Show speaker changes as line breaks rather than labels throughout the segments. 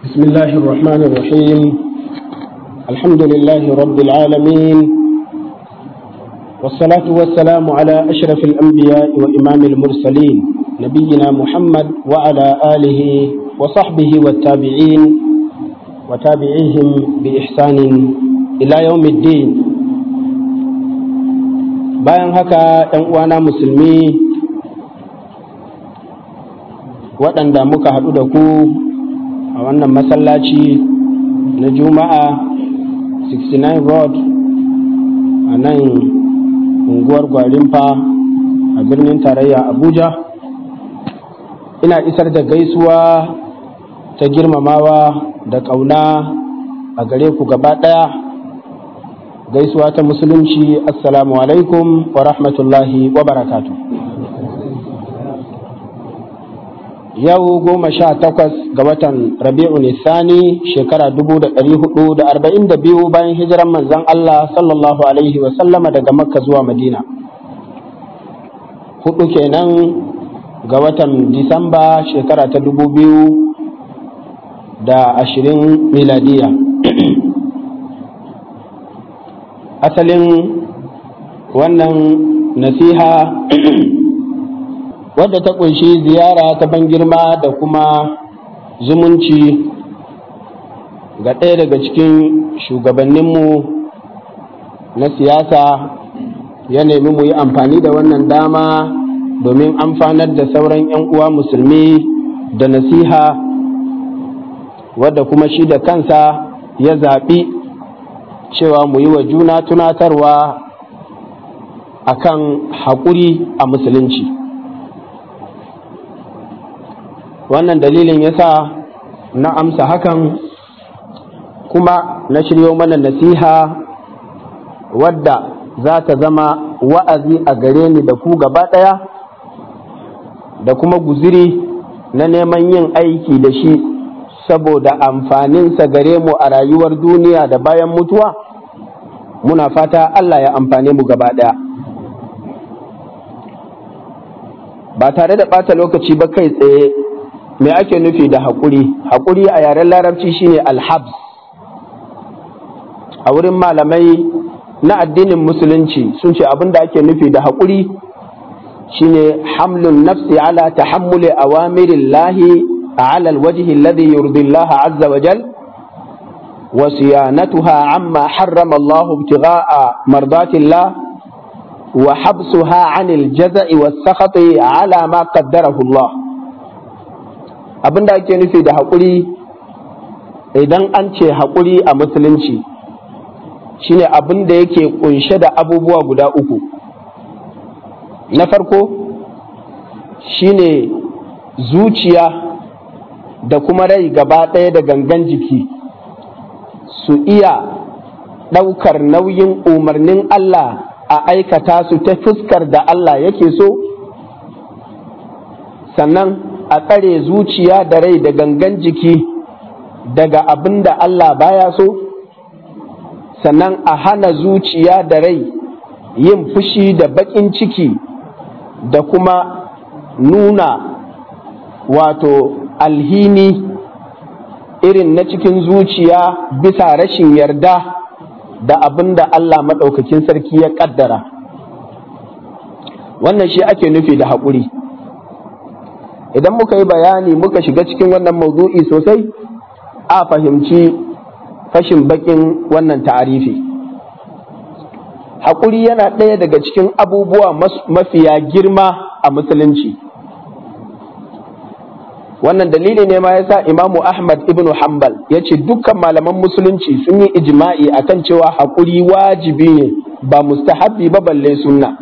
بسم الله الرحمن الرحيم الحمد لله رب العالمين والصلاة والسلام على أشرف الأنبياء وإمام المرسلين نبينا محمد وعلى آله وصحبه والتابعين وتابعيهم بإحسان إلى يوم الدين bayan haka ‘yan uwana musulmi waɗanda muka haɗu da ku a wannan masallaci na juma'a 69 road a nan unguwar gwarimfa a birnin tarayya abuja ina isar da gaisuwa ta girmamawa da ƙauna a gare ku gaba ɗaya gaisuwa ta musulunci assalamu alaikum wa rahmatullahi wa barakatu yau goma sha takwas ga watan rabi'u nisani shekara dubu da ɗari hudu da arba'in da biyu bayan hijiran manzan Allah sallallahu alaihi wa sallama daga makka zuwa madina hudu kenan ga watan disamba shekara ta dubu biyu da ashirin miladiya asalin wannan nasiha wadda ta kunshi ziyara ta ban girma da kuma zumunci ga ɗaya daga cikin shugabanninmu na siyasa ya nemi mu yi amfani da wannan dama domin amfanar da sauran 'yan uwa musulmi da nasiha wadda kuma shi da kansa ya zaɓi cewa mu yi wa juna tunatarwa akan haƙuri a musulunci wannan dalilin yasa na amsa hakan kuma na shiryo mana nasiha wadda za ta zama wa'azi a gare ni da ku gaba ɗaya da kuma guziri na neman yin aiki da shi saboda amfaninsa gare mu a rayuwar duniya da bayan mutuwa muna fata Allah ya amfane mu gaba ɗaya ba tare da ɓata lokaci ba kai tsaye me ake nufi da haƙuri haƙuri a yaren larabci shine alhabs a wurin malamai na addinin musulunci sun ce abin da ake nufi da haƙuri shine hamlun nafsi ala tahammuli awamirillahi على الوجه الذي يرضي الله عز وجل وصيانتها عما حرم الله ابتغاء مرضات الله وحبسها عن الجزع والسخط على ما قدره الله abinda ake nufi da haƙuri idan an ce haƙuri a musulunci shine abin da yake kunshe da abubuwa guda uku na farko shine zuciya da kuma rai gaba ɗaya da gangan jiki su iya ɗaukar nauyin umarnin Allah a aikata su ta fuskar da Allah yake so sannan a tsare zuciya da rai da gangan jiki daga abin da Allah baya so sannan a hana zuciya da rai yin fushi da baƙin ciki da kuma nuna wato alhini irin na cikin zuciya bisa rashin yarda da abin da Allah maɗaukakin sarki ya ƙaddara wannan shi ake nufi da haƙuri idan muka yi bayani muka shiga cikin wannan maudu'i sosai a fahimci fashin baƙin wannan ta'arifi haƙuri yana ɗaya daga cikin abubuwa mafiya girma a musulunci wannan dalili ne ma yasa imamu ahmad ibn hanbal ya ce dukkan malaman musulunci sun yi ijma'i akan cewa haƙuri wajibi ne ba mustahabbi ba balle sunna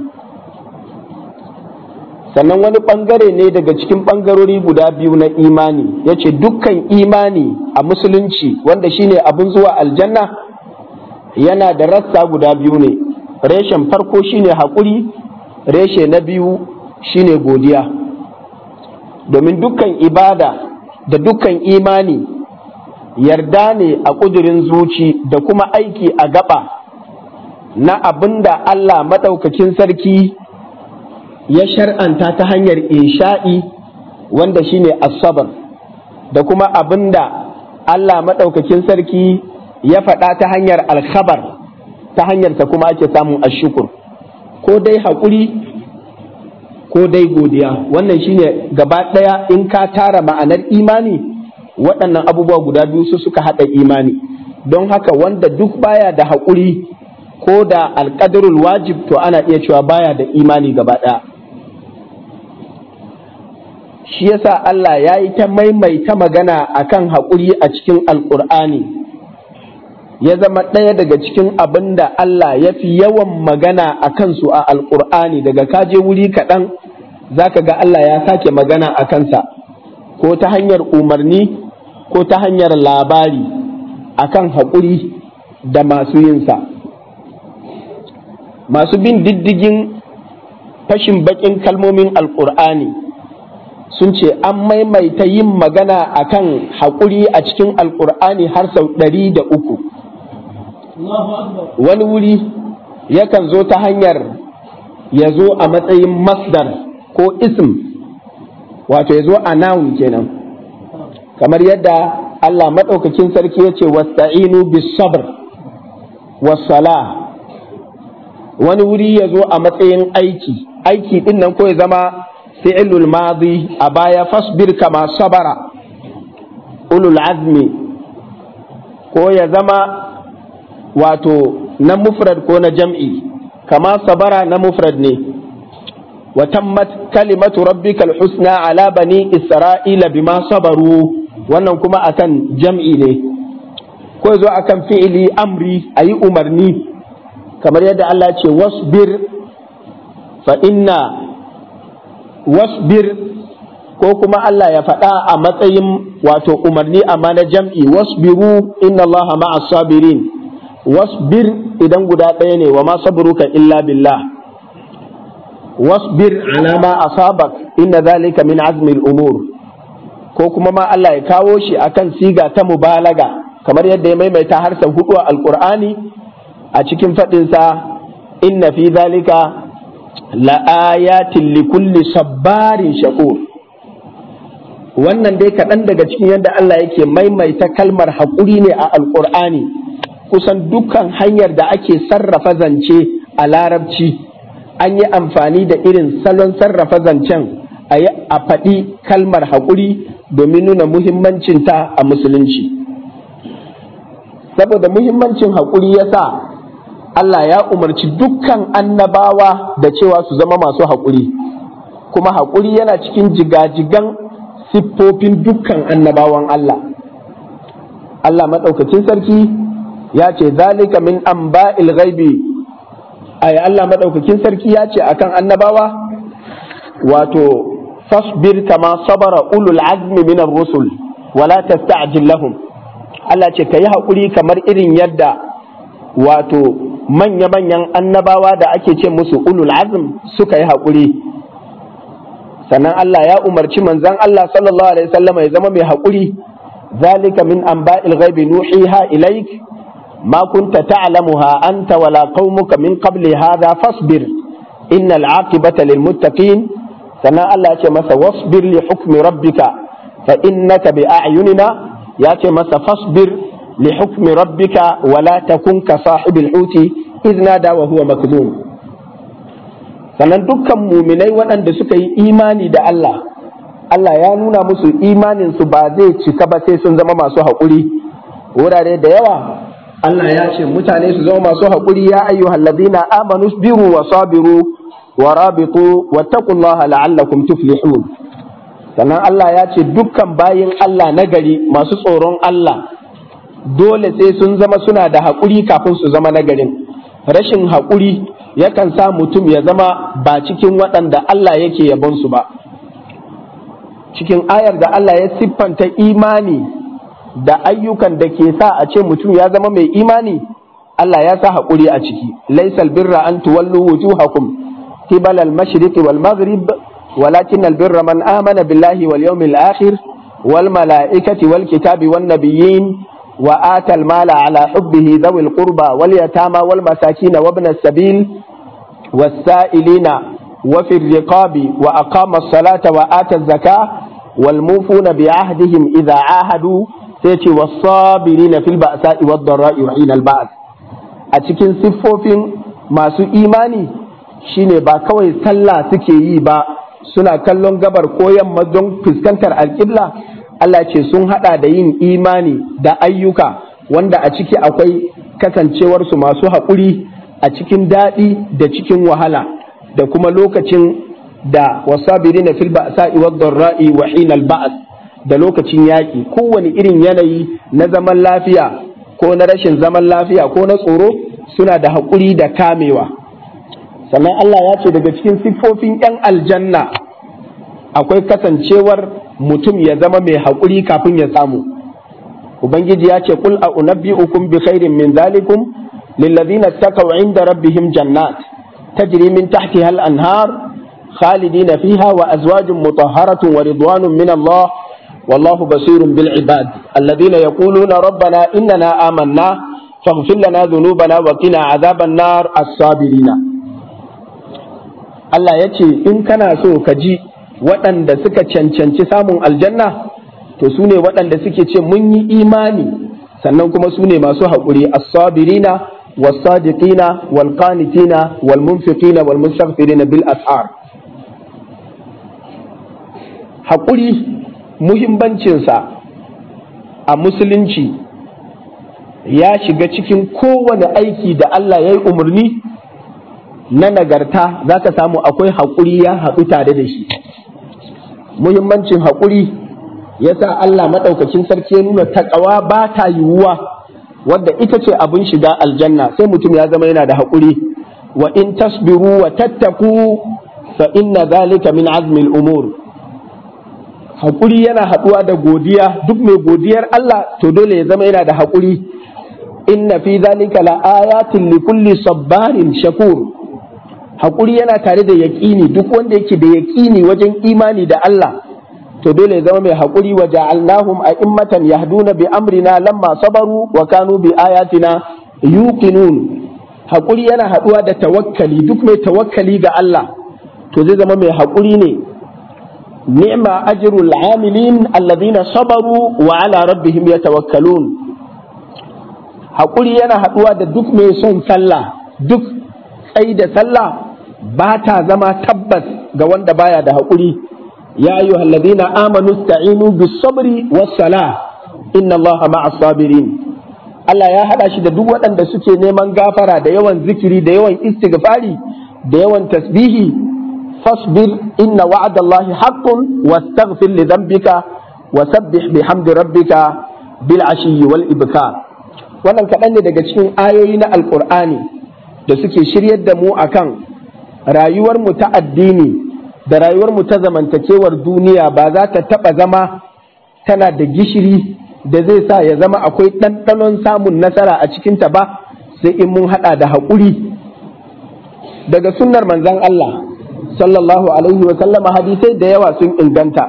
sannan wani ɓangare ne daga cikin ɓangarori guda biyu na imani ya ce dukkan imani a musulunci wanda shine abin zuwa aljanna yana da rassa guda biyu ne reshen farko shine haƙuri reshe na biyu shine godiya domin dukkan ibada da dukkan imani yarda ne a ƙudurin zuci da kuma aiki a gaba na abin da Allah maɗaukakin sarki ya shar'anta ta hanyar insha'i wanda shine asabar da kuma abin da Allah maɗaukakin sarki ya faɗa ta hanyar alkhabar ta hanyarsa kuma ake samun ashukur ko dai haƙuri ko dai godiya wannan shine gaba ɗaya in ka tara ma'anar imani waɗannan abubuwa guda biyu su suka haɗa imani don haka wanda duk baya da haƙuri ko da alƙadarul wajib to ana iya cewa baya da imani gaba ɗaya shi yasa Allah ya yi ta maimaita magana akan haƙuri a cikin alƙur'ani ya zama ɗaya daga cikin abin da Allah ya fi yawan magana a kansu a alƙur'ani daga kaje wuri kaɗan za ka ga Allah ya sake magana a kansa ko ta hanyar umarni ko ta hanyar labari akan haƙuri da masu yinsa masu bin diddigin fashin baƙin kalmomin alƙur'ani sun ce an maimaita yin magana akan haƙuri a cikin alƙur'ani har sau ɗari da uku wani wuri yakan zo ta hanyar ya zo a matsayin masdar ko ism wato ya zo a noun kenan kamar yadda Allah maɗaukakin sarki ya ce wasta'inu bis sabr wassala wani wuri ya zo a matsayin aiki aiki ɗin nan ko ya zama fi'ilul madi a baya fasbir kama sabara ulul azmi ko ya zama wato na mufrad ko na jam'i kama sabara na mufrad ne wa tammat kalimatu rabbikal husna ala bani isra'ila bima sabaru wannan kuma akan jam'i ne ko zo akan fi'ili amri ayi umarni kamar yadda Allah ce wasbir fa inna wasbir ko kuma Allah ya faɗa a matsayin wato umarni amma na jam'i wasbiru inna Allah ma'as sabirin wasbir idan guda ɗaya ne wa ma sabruka illa billah wasbir ala ma asabak inna zalika min azmil umur ko kuma ma Allah ya kawo shi akan siga ta mubalaga kamar yadda ya maimaita har sau hudu a alqur'ani a cikin faɗinsa inna fi zalika la'ayatin likulli sabbarin shakur wannan dai kaɗan daga cikin yadda Allah yake maimaita kalmar haƙuri ne a alƙur'ani kusan dukkan hanyar da ake sarrafa zance a larabci an yi amfani da irin salon sarrafa zancen a faɗi kalmar haƙuri domin nuna muhimmancinta a musulunci saboda muhimmancin haƙuri ya sa Allah ya umarci dukkan annabawa da cewa su zama masu haƙuri kuma haƙuri yana cikin jigajigan siffofin dukkan annabawan Allah Allah maɗaukacin sarki ya ce zalika min amba'il ghaibi ay Allah maɗaukakin sarki ya ce akan annabawa wato fasbir kama sabara ulul azmi minar rusul wala tasta'jil lahum Allah ce kayi haƙuri kamar irin yadda wato manya-manyan annabawa da ake ce musu ulul azm suka yi haƙuri sannan Allah ya umarci manzan Allah sallallahu alaihi wasallam ya zama mai haƙuri zalika min anba'il ghaibi nuhiha ilaik ma kunta ta'lamuha anta wala qaumuka min qabli hadha fasbir innal aqibata lil muttaqin sannan Allah ya ce masa wasbir li hukmi rabbika fa innaka bi a'yunina ya ce masa fasbir لحكم ربك ولا تكن كصاحب الحوت إذ نادى وهو مكذوم sannan dukkan muminai waɗanda suka yi imani da Allah Allah ya nuna musu imaninsu ba zai cika ba sai sun zama masu haƙuri wurare da yawa Allah ya ce mutane su zama masu haƙuri ya ayyuhal ladina amanu biru wa sabiru wa rabitu wattaqullaha la'allakum tuflihun sannan Allah ya ce dukkan bayin Allah nagari masu tsoron Allah dole sai sun zama suna da haƙuri kafin su zama nagarin rashin haƙuri yakan sa mutum ya zama ba cikin waɗanda Allah yake yabon su ba cikin ayar da Allah ya siffanta imani da ayyukan da ke sa a ce mutum ya zama mai imani Allah ya sa haƙuri a ciki laisal birra an tuwallu wujuhakum qibal al-mashriq wal maghrib walakin al-birra man amana billahi wal yawmil akhir wal malaikati wal kitabi wan nabiyyin وآتى المال على حبه ذوي القربى واليتامى والمساكين وابن السبيل والسائلين وفي الرقاب وأقام الصلاة وآتى الزكاة والموفون بعهدهم إذا عاهدوا sai ce wasabirina fil ba'sa'i wad dharra'i wa hinal ba'd a cikin siffofin masu imani shine ba kawai sallah suke yi ba suna kallon gabar ko yamma don fuskantar alƙibla Allah ce sun hada da yin imani da ayyuka wanda a ciki akwai kasancewarsu masu haƙuri a cikin daɗi da cikin wahala da kuma lokacin da wasabirina fil ba'sa'i wad dharra'i wa hinal ba'd da lokacin yaƙi kowane irin yanayi na zaman lafiya ko na rashin zaman lafiya ko na tsoro suna da haƙuri da kamewa sannan Allah ya ce daga cikin siffofin 'yan aljanna akwai kasancewar mutum ya zama mai haƙuri kafin ya samu ubangiji ya ce kul a unabbi'ukum bi khairin min zalikum lillazina taqaw inda rabbihim jannat tajri min tahtiha al-anhar khalidina fiha wa azwajun mutahharatun wa ridwanun min Allah والله بصير بالعباد الذين يقولون ربنا إننا آمنا فاغفر لنا ذنوبنا وقنا عذاب النار الصابرين Allah ya ce in kana so ka ji waɗanda suka cancanci samun aljanna to su ne waɗanda suke ce mun yi imani sannan kuma su ne masu haƙuri as-sabirina was-sadiqina wal-qanitina wal-munfiqina wal-mustaghfirina bil ashar haƙuri muhimmancinsa a musulunci ya shiga cikin kowane aiki da Allah ya yi umarni na nagarta za ka samu akwai haƙuri ya haɗu tare da shi muhimmancin haƙuri ya sa Allah maɗaukacin sarki ya nuna taƙawa ba ta yiwuwa wadda ita ce abin shiga aljanna sai mutum ya zama yana da haƙuri wa in tasbiru wa tattaku fa inna zalika min azmil umur haƙuri yana haɗuwa da godiya duk mai godiyar Allah to dole ya zama yana da haƙuri inna fi zalika la ayatin li kulli sabbarin shakur haƙuri yana tare da yaƙini duk wanda yake da yaƙini wajen imani da Allah to dole ya zama mai haƙuri wa ja'alnahum a'immatan yahduna bi amrina lamma sabaru wa kanu bi ayatina yuqinun haƙuri yana haɗuwa da tawakkali duk mai tawakkali ga Allah to zai zama mai haƙuri ne ni'ma ajrul amilin alladhina sabaru wa ala rabbihim yatawakkalun haƙuri yana haɗuwa da duk mai son sallah duk tsayi da sallah ba ta zama tabbas ga wanda baya da haƙuri ya ayu alladhina amanu sta'inu bis sabri was salah inna allaha ma'as sabirin Allah ya haɗa shi da duk waɗanda suke neman gafara da yawan zikiri da yawan istighfari da yawan tasbihi fasbir inna wa'adallahi haqqun wastaghfir li dhanbika wasabbih bihamdi rabbika bil ashiyyi wal ibkar wannan kaɗan ne daga cikin ayoyi na alƙur'ani da suke shiryar da mu akan rayuwar mu ta addini da rayuwar mu ta zamantakewar duniya ba za ta taɓa zama tana da gishiri da zai sa ya zama akwai ɗanɗanon samun nasara a cikinta ba sai in mun haɗa da haƙuri daga sunnar manzon Allah sallallahu alaihi wa sallama hadisai da yawa sun inganta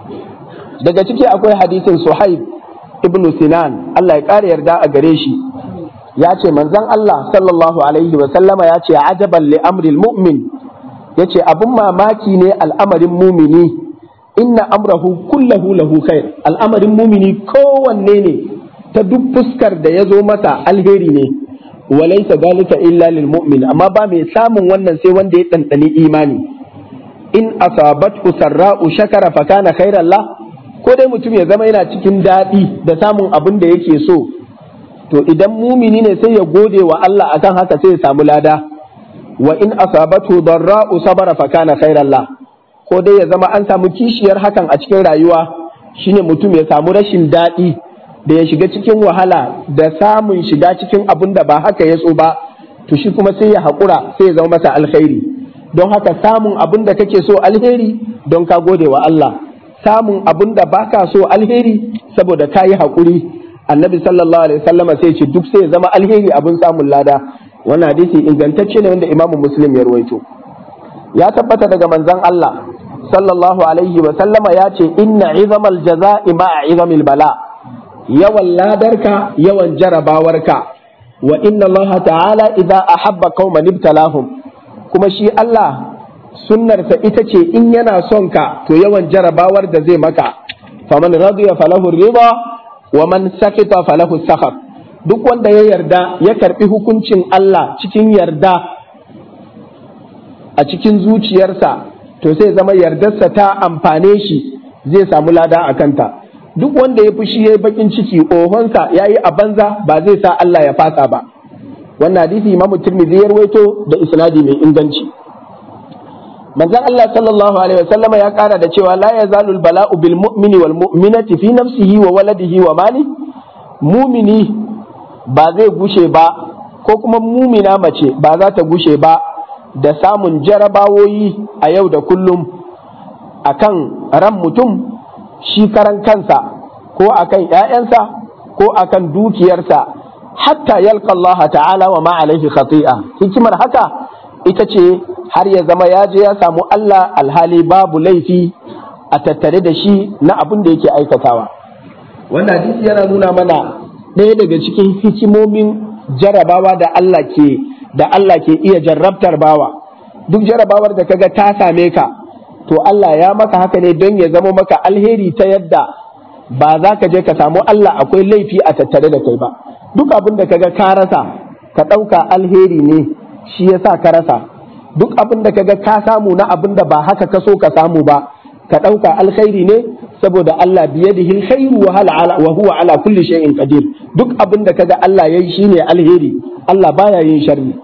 daga ciki akwai hadisin Suhaib ibnu Sinan Allah ya ƙara yarda a gare shi ya ce manzon Allah sallallahu alaihi wa sallama ya ce ajaban li amril mu'min ya ce abin mamaki ne al'amarin mumini inna amrahu kullahu lahu khair al'amarin mumini kowanne ne ta duk fuskar da ya zo masa alheri ne walaisa dalika illa lil mu'min amma ba mai samun wannan sai wanda ya ɗanɗani imani in asabathu sarra'u shakara fa kana khairan la ko dai mutum ya zama yana cikin daɗi da samun abin da yake so to idan mumini ne sai ya gode wa Allah akan haka sai ya samu lada wa in asabatu darra'u sabara fa kana khairan la ko dai ya zama an samu kishiyar hakan a cikin rayuwa shine mutum ya samu rashin daɗi da ya shiga cikin wahala da samun shiga cikin abin da ba haka ya so ba to shi kuma sai ya haƙura sai ya zama masa alkhairi don haka samun abin da kake so alheri don ka gode wa Allah samun abin da baka so alheri saboda ka yi haƙuri annabi sallallahu alaihi wasallama sai ce duk sai ya zama alheri abin samun lada wannan hadisi ingantacce ne wanda imamu muslim ya ruwaito ya tabbata daga manzon Allah sallallahu alaihi wasallama ya ce inna izamal jaza'i ma'a izamil bala yawan ladarka yawan jarabawarka wa inna Allah ta'ala idza ahabba qauman ibtalahum kuma shi Allah sunnarsa ita ce in yana son ka to yawan jarabawar da zai maka faman radiya falahu riba wa man sakita falahu sakhab duk wanda ya yarda ya karbi hukuncin Allah cikin yarda a cikin zuciyarsa to sai zama yardarsa ta amfane shi zai samu lada a kanta duk wanda ya fushi ya yi bakin ciki ohonsa ya yi a banza ba zai sa Allah ya fasa ba wannan hadisi imamu tirmidhi ya rawaito da isnadi mai inganci manzon Allah sallallahu alaihi wasallama ya kara da cewa la yazalul bala'u bil mu'mini wal mu'minati fi nafsihi wa waladihi wa mali mumini ba zai gushe ba ko kuma mumina mace ba za ta gushe ba da samun jarabawoyi a yau da kullum akan ran mutum shi karan kansa ko akan ‘ya'yansa ko akan dukiyarsa hatta yalka Allah ta'ala wa ma'alaihi khati'a hikimar haka ita ce har ya zama ya je ya samu Allah alhali babu laifi a tattare da shi na abin da yake aikatawa wannan hadisi yana nuna mana ɗaya daga cikin hikimomin jarabawa da Allah ke da Allah ke iya jarrabtar bawa duk jarabawar da kaga ta same ka to Allah ya maka haka ne don ya zama maka alheri ta yadda ba za ka je ka samu Allah akwai laifi a tattare da kai ba duk abin da kaga ka rasa ka ɗauka alheri ne shi yasa ka rasa duk abin da kaga ka samu na abin da ba haka ka so ka samu ba ka ɗauka alkhairi ne saboda Allah biyadihi alkhairu wa huwa ala kulli shay'in qadir duk abin da kaga Allah yayi shine alheri Allah baya yin sharri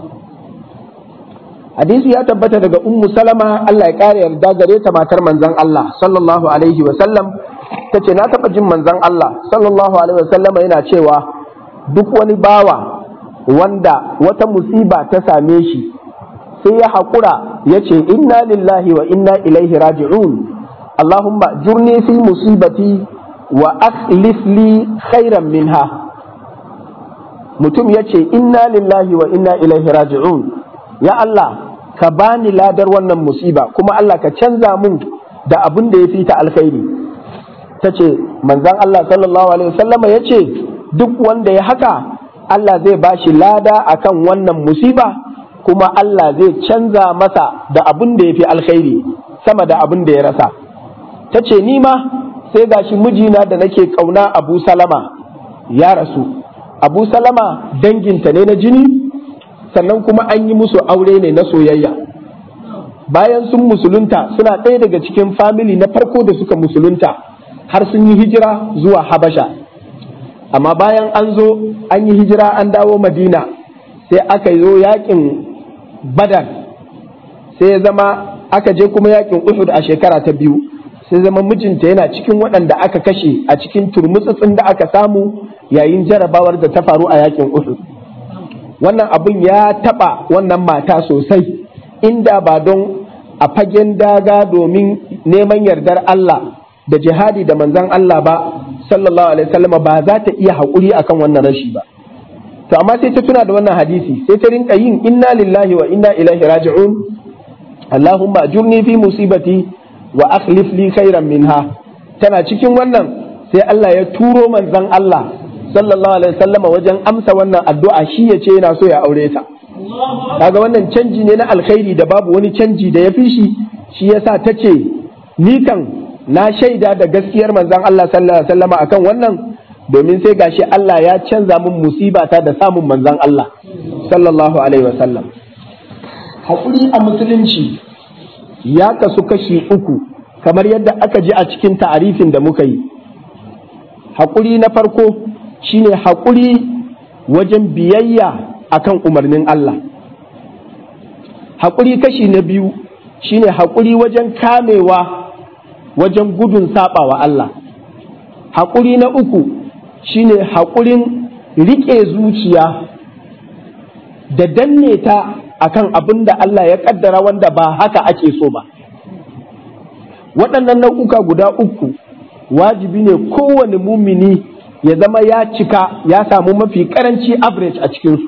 hadisi ya tabbata daga ummu salama Allah ya kare yarda gare ta matar manzon Allah sallallahu alaihi wa sallam tace na taba jin manzon Allah sallallahu alaihi wa sallama yana cewa duk wani bawa wanda wata musiba ta same shi sai ya haƙura ya ce inna lillahi wa inna ilaihi raji'un Allahumma jurni fi musibati wa akhlif li khairan minha mutum ya ce inna lillahi wa inna ilaihi raji'un ya Allah ka bani ladar wannan musiba kuma Allah ka canza mun da abin da ya fi ta alkhairi ta ce manzan Allah sallallahu alaihi wasallama ya ce duk wanda ya haka Allah zai ba shi lada akan wannan musiba kuma Allah zai canza masa da abin da ya fi alkhairi sama da abin da ya rasa ta ce ni ma sai gashi mijina da nake kauna abu salama ya rasu abu salama danginta ne na jini sannan kuma an yi musu aure ne na soyayya bayan sun musulunta suna ɗaya daga cikin famili na farko da suka musulunta har sun yi hijira zuwa habasha amma bayan an zo an yi hijira an dawo madina sai aka zo yakin badar sai ya zama aka je kuma yakin uhud a shekara ta biyu sai zama mijinta yana cikin waɗanda aka kashe a cikin turmutsutsun da aka samu yayin jarabawar da ta faru a yakin uhud wannan abin ya taɓa wannan mata sosai inda ba don a fagen daga domin neman yardar Allah da jihadi da manzan Allah ba sallallahu alaihi wasallam ba za ta iya haƙuri akan wannan rashi ba to amma sai ta tuna da wannan hadisi sai ta rinka yin inna lillahi wa inna ilaihi raji'un Allahumma ajurni fi musibati wa akhlif li khairan minha tana cikin wannan sai Allah ya turo manzan Allah sallallahu alaihi wasallam wajen amsa wannan addu'a shi ya ce yana so ya aure ta kaga wannan canji ne na alkhairi da babu wani canji da ya fi shi shi yasa ta ce ni kan na shaida da gaskiyar manzon Allah sallallahu alaihi wasallam akan wannan domin sai gashi Allah ya canza min musibata da samun manzon Allah sallallahu alaihi wasallam hakuri a musulunci ya kasu kashi uku kamar yadda aka ji a cikin ta'arifin da muka yi hakuri na farko shine hakuri wajen biyayya akan umarnin Allah hakuri kashi na biyu shine hakuri wajen kamewa wajen gudun saɓawa Allah. Haƙuri na uku shine haƙurin riƙe zuciya da danne ta akan abin da Allah ya ƙaddara wanda ba haka ake so ba. Waɗannan nau'uka guda uku wajibi ne kowane mumini ya zama ya cika ya samu mafi ƙaranci average a cikinsu.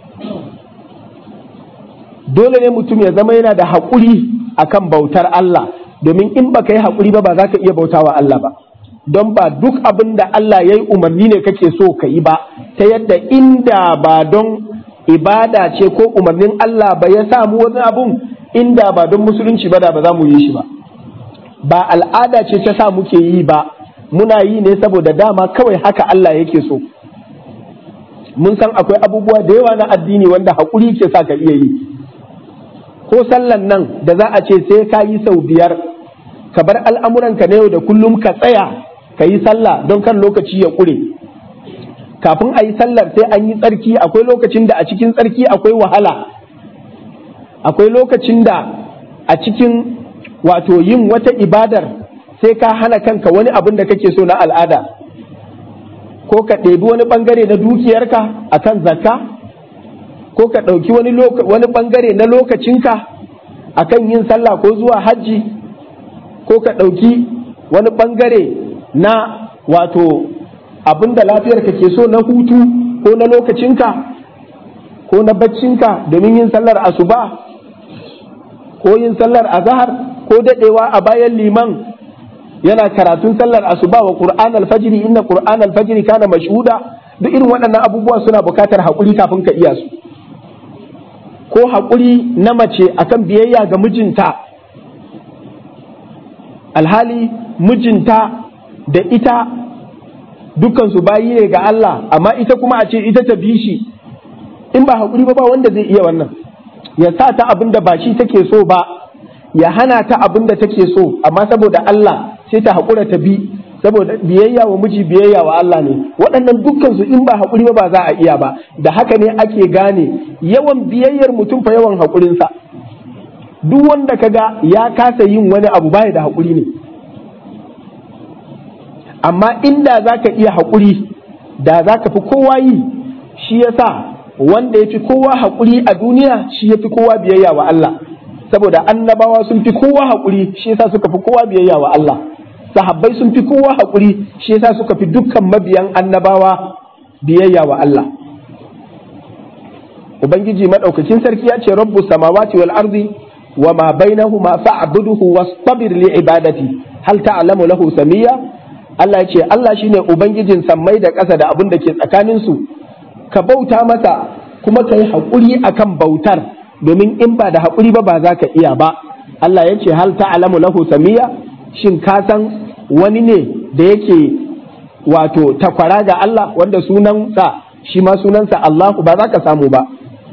Dole ne mutum ya zama yana da haƙuri akan bautar Allah. domin in baka yi haƙuri ba ba za ka iya bautawa Allah ba don ba duk abin da Allah ya yi umarni ne kake so ka yi ba ta yadda inda ba don ibada ce ko umarnin Allah ba ya samu wani abun inda ba don musulunci ba da ba za mu yi shi ba ba al'ada ce ta sa muke yi ba muna yi ne saboda dama kawai haka Allah yake so mun san akwai abubuwa da yawa na addini wanda haƙuri ke sa ka iya yi ko sallan nan da za a ce sai ka yi sau biyar ka bar al'amuranka na yau da kullum ka tsaya ka yi sallah don kan lokaci ya ƙure kafin a yi sallar sai an yi tsarki akwai lokacin da a cikin tsarki akwai wahala akwai lokacin da a cikin wato yin wata ibadar sai ka hana kanka wani abin da kake so na al'ada ko ka ɗebi wani ɓangare na dukiyarka a kan zakka ko ka ɗauki wani ɓangare na lokacinka a kan yin sallah ko zuwa hajji ko ka ɗauki wani ɓangare na wato abin da lafiyarka ke so na hutu ko na lokacinka ko na baccinka domin yin sallar asuba ko yin sallar azahar ko daɗewa a bayan liman yana karatun sallar asuba wa qur'an alfajiri inna qur'an alfajiri kana mashhuda duk irin waɗannan abubuwa suna buƙatar haƙuri kafin ka iya su ko haƙuri na mace akan biyayya ga mijinta alhali mijinta da ita dukansu bayi ne ga Allah amma ita kuma a ce ita ta bi shi in ba haƙuri ba ba wanda zai iya wannan ya sa ta abin da ba shi take so ba ya hana ta abin da take so amma saboda Allah sai ta haƙura ta bi saboda biyayya wa miji biyayya wa Allah ne waɗannan dukkan su in ba haƙuri ba ba za a iya ba da haka ne ake gane yawan biyayyar mutum fa yawan haƙurinsa duk wanda kaga ya kasa yin wani abu baya da haƙuri ne amma inda za ka iya haƙuri da za ka fi kowa yi shi yasa wanda ya fi kowa haƙuri a duniya shi ya fi kowa biyayya wa Allah saboda annabawa sun fi kowa haƙuri shi yasa suka fi kowa biyayya wa Allah sahabbai sun fi kowa haƙuri shi yasa suka fi dukkan mabiyan annabawa biyayya wa Allah ubangiji madaukakin sarki ya ce rabbu samawati wal ardi wa ma bainahuma fa'buduhu wastabir li ibadati hal ta'lamu lahu samiyya Allah ya ce Allah shine ubangijin sammai da ƙasa da abin da ke tsakanin su ka bauta masa kuma ka yi haƙuri akan bautar domin in ba da haƙuri ba ba za ka iya ba Allah ya ce hal ta'lamu lahu samiya shin ka san wani ne da yake wato takwara ga Allah wanda sunansa shi ma sunansa Allahu ba za ka samu ba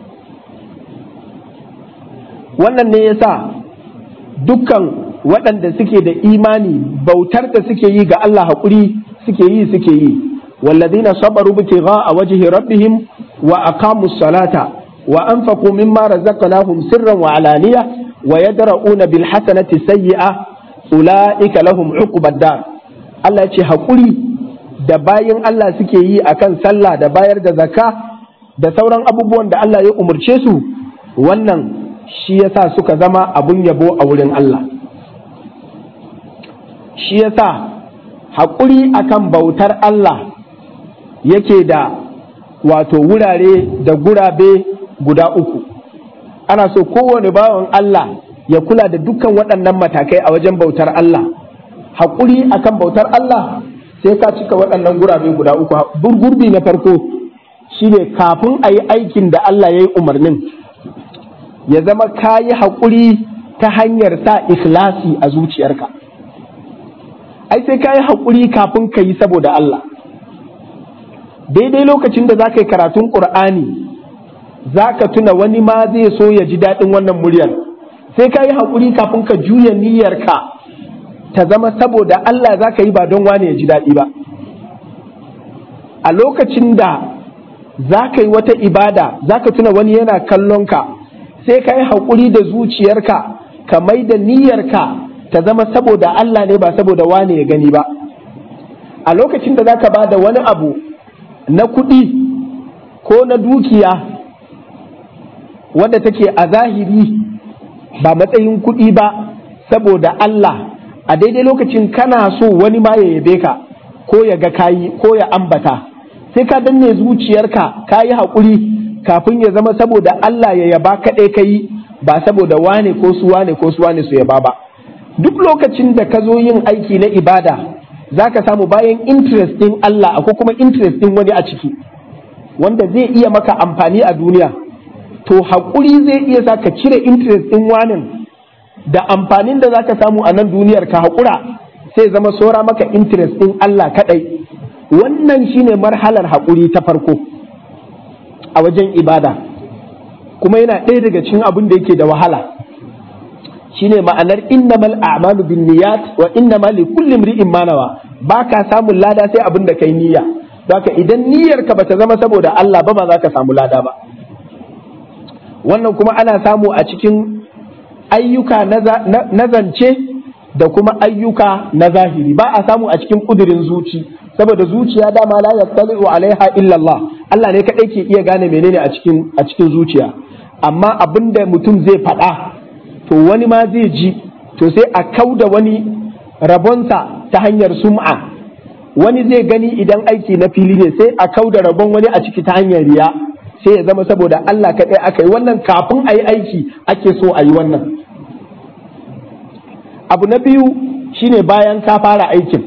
wannan ne yasa dukkan waɗanda suke da imani bautar da suke yi ga Allah haƙuri suke yi suke yi والذين صبروا ابتغاء وجه ربهم وأقاموا الصلاة وأنفقوا مما رزقناهم سرا وعلانية ويدرؤون بالحسنة السيئة أولئك لهم عقب الدار Allah ce haƙuri da bayan Allah suke yi akan sallah da bayar da zakka da sauran abubuwan da Allah ya umarce su wannan shi yasa suka zama abun yabo a wurin Allah shi yasa haƙuri akan bautar Allah yake da wato wurare da gurabe guda uku ana so kowane bawan Allah ya kula da dukkan waɗannan matakai a wajen bautar Allah haƙuri akan bautar Allah sai ka cika waɗannan gurabe guda uku gurbi na farko shine kafin a yi aikin da Allah ya yi umarnin ya zama ka yi haƙuri ta hanyar sa ikhlasi a zuciyarka ai sai ka yi haƙuri kafin ka yi saboda Allah daidai lokacin da za ka yi karatun ƙur'ani za ka tuna wani ma zai so ya ji daɗin wannan muryar sai ka yi haƙuri kafin ka juya niyyarka ta zama saboda Allah za ka yi ba don wane ya ji daɗi ba a lokacin da za ka yi wata ibada za ka tuna wani yana kallon ka sai ka yi haƙuri da zuciyarka ka mai da niyyarka ta zama saboda Allah ne ba saboda wane ya gani ba a lokacin da za ka ba da wani abu na kuɗi ko na dukiya wadda take a zahiri ba matsayin kuɗi ba saboda Allah a daidai lokacin kana so wani ma ya yabe ka ko ya ga kayi ko ya ambata sai ka danne zuciyarka ka yi haƙuri kafin ya zama saboda Allah ya yaba kaɗai ka yi ba saboda wane ko su wane ko su wane su yaba ba duk lokacin da ka zo yin aiki na ibada za ka samu bayan interest ɗin Allah akwai kuma interest ɗin wani a ciki wanda zai iya maka amfani a duniya to haƙuri zai iya sa ka cire interest ɗin wanin da amfanin da za ka samu a nan duniyar ka haƙura sai zama sora maka interest ɗin Allah kaɗai wannan shine marhalar haƙuri ta farko a wajen ibada kuma yana ɗaya daga cikin abin da yake da wahala shine ma'anar innamal a'malu bin niyyat wa innamal li kulli imri'in ma nawa baka samun lada sai abin da kai niyya haka idan niyyar ka bata zama saboda Allah ba ba za ka samu lada ba wannan kuma ana samu a cikin ayyuka na zance da kuma ayyuka na zahiri ba a samu a cikin kudirin zuci saboda zuciya dama la yattali'u alaiha illa Allah Allah ne kadai ke iya gane menene a cikin a cikin zuciya amma abinda mutum zai faɗa to wani ma zai ji to sai a kauda wani rabonsa ta hanyar sum'a wani zai gani idan aiki na fili ne sai a kauda rabon wani a ciki ta hanyar riya sai ya zama saboda Allah kaɗai aka yi wannan kafin a yi aiki ake so a yi wannan abu na biyu shine bayan ka fara aikin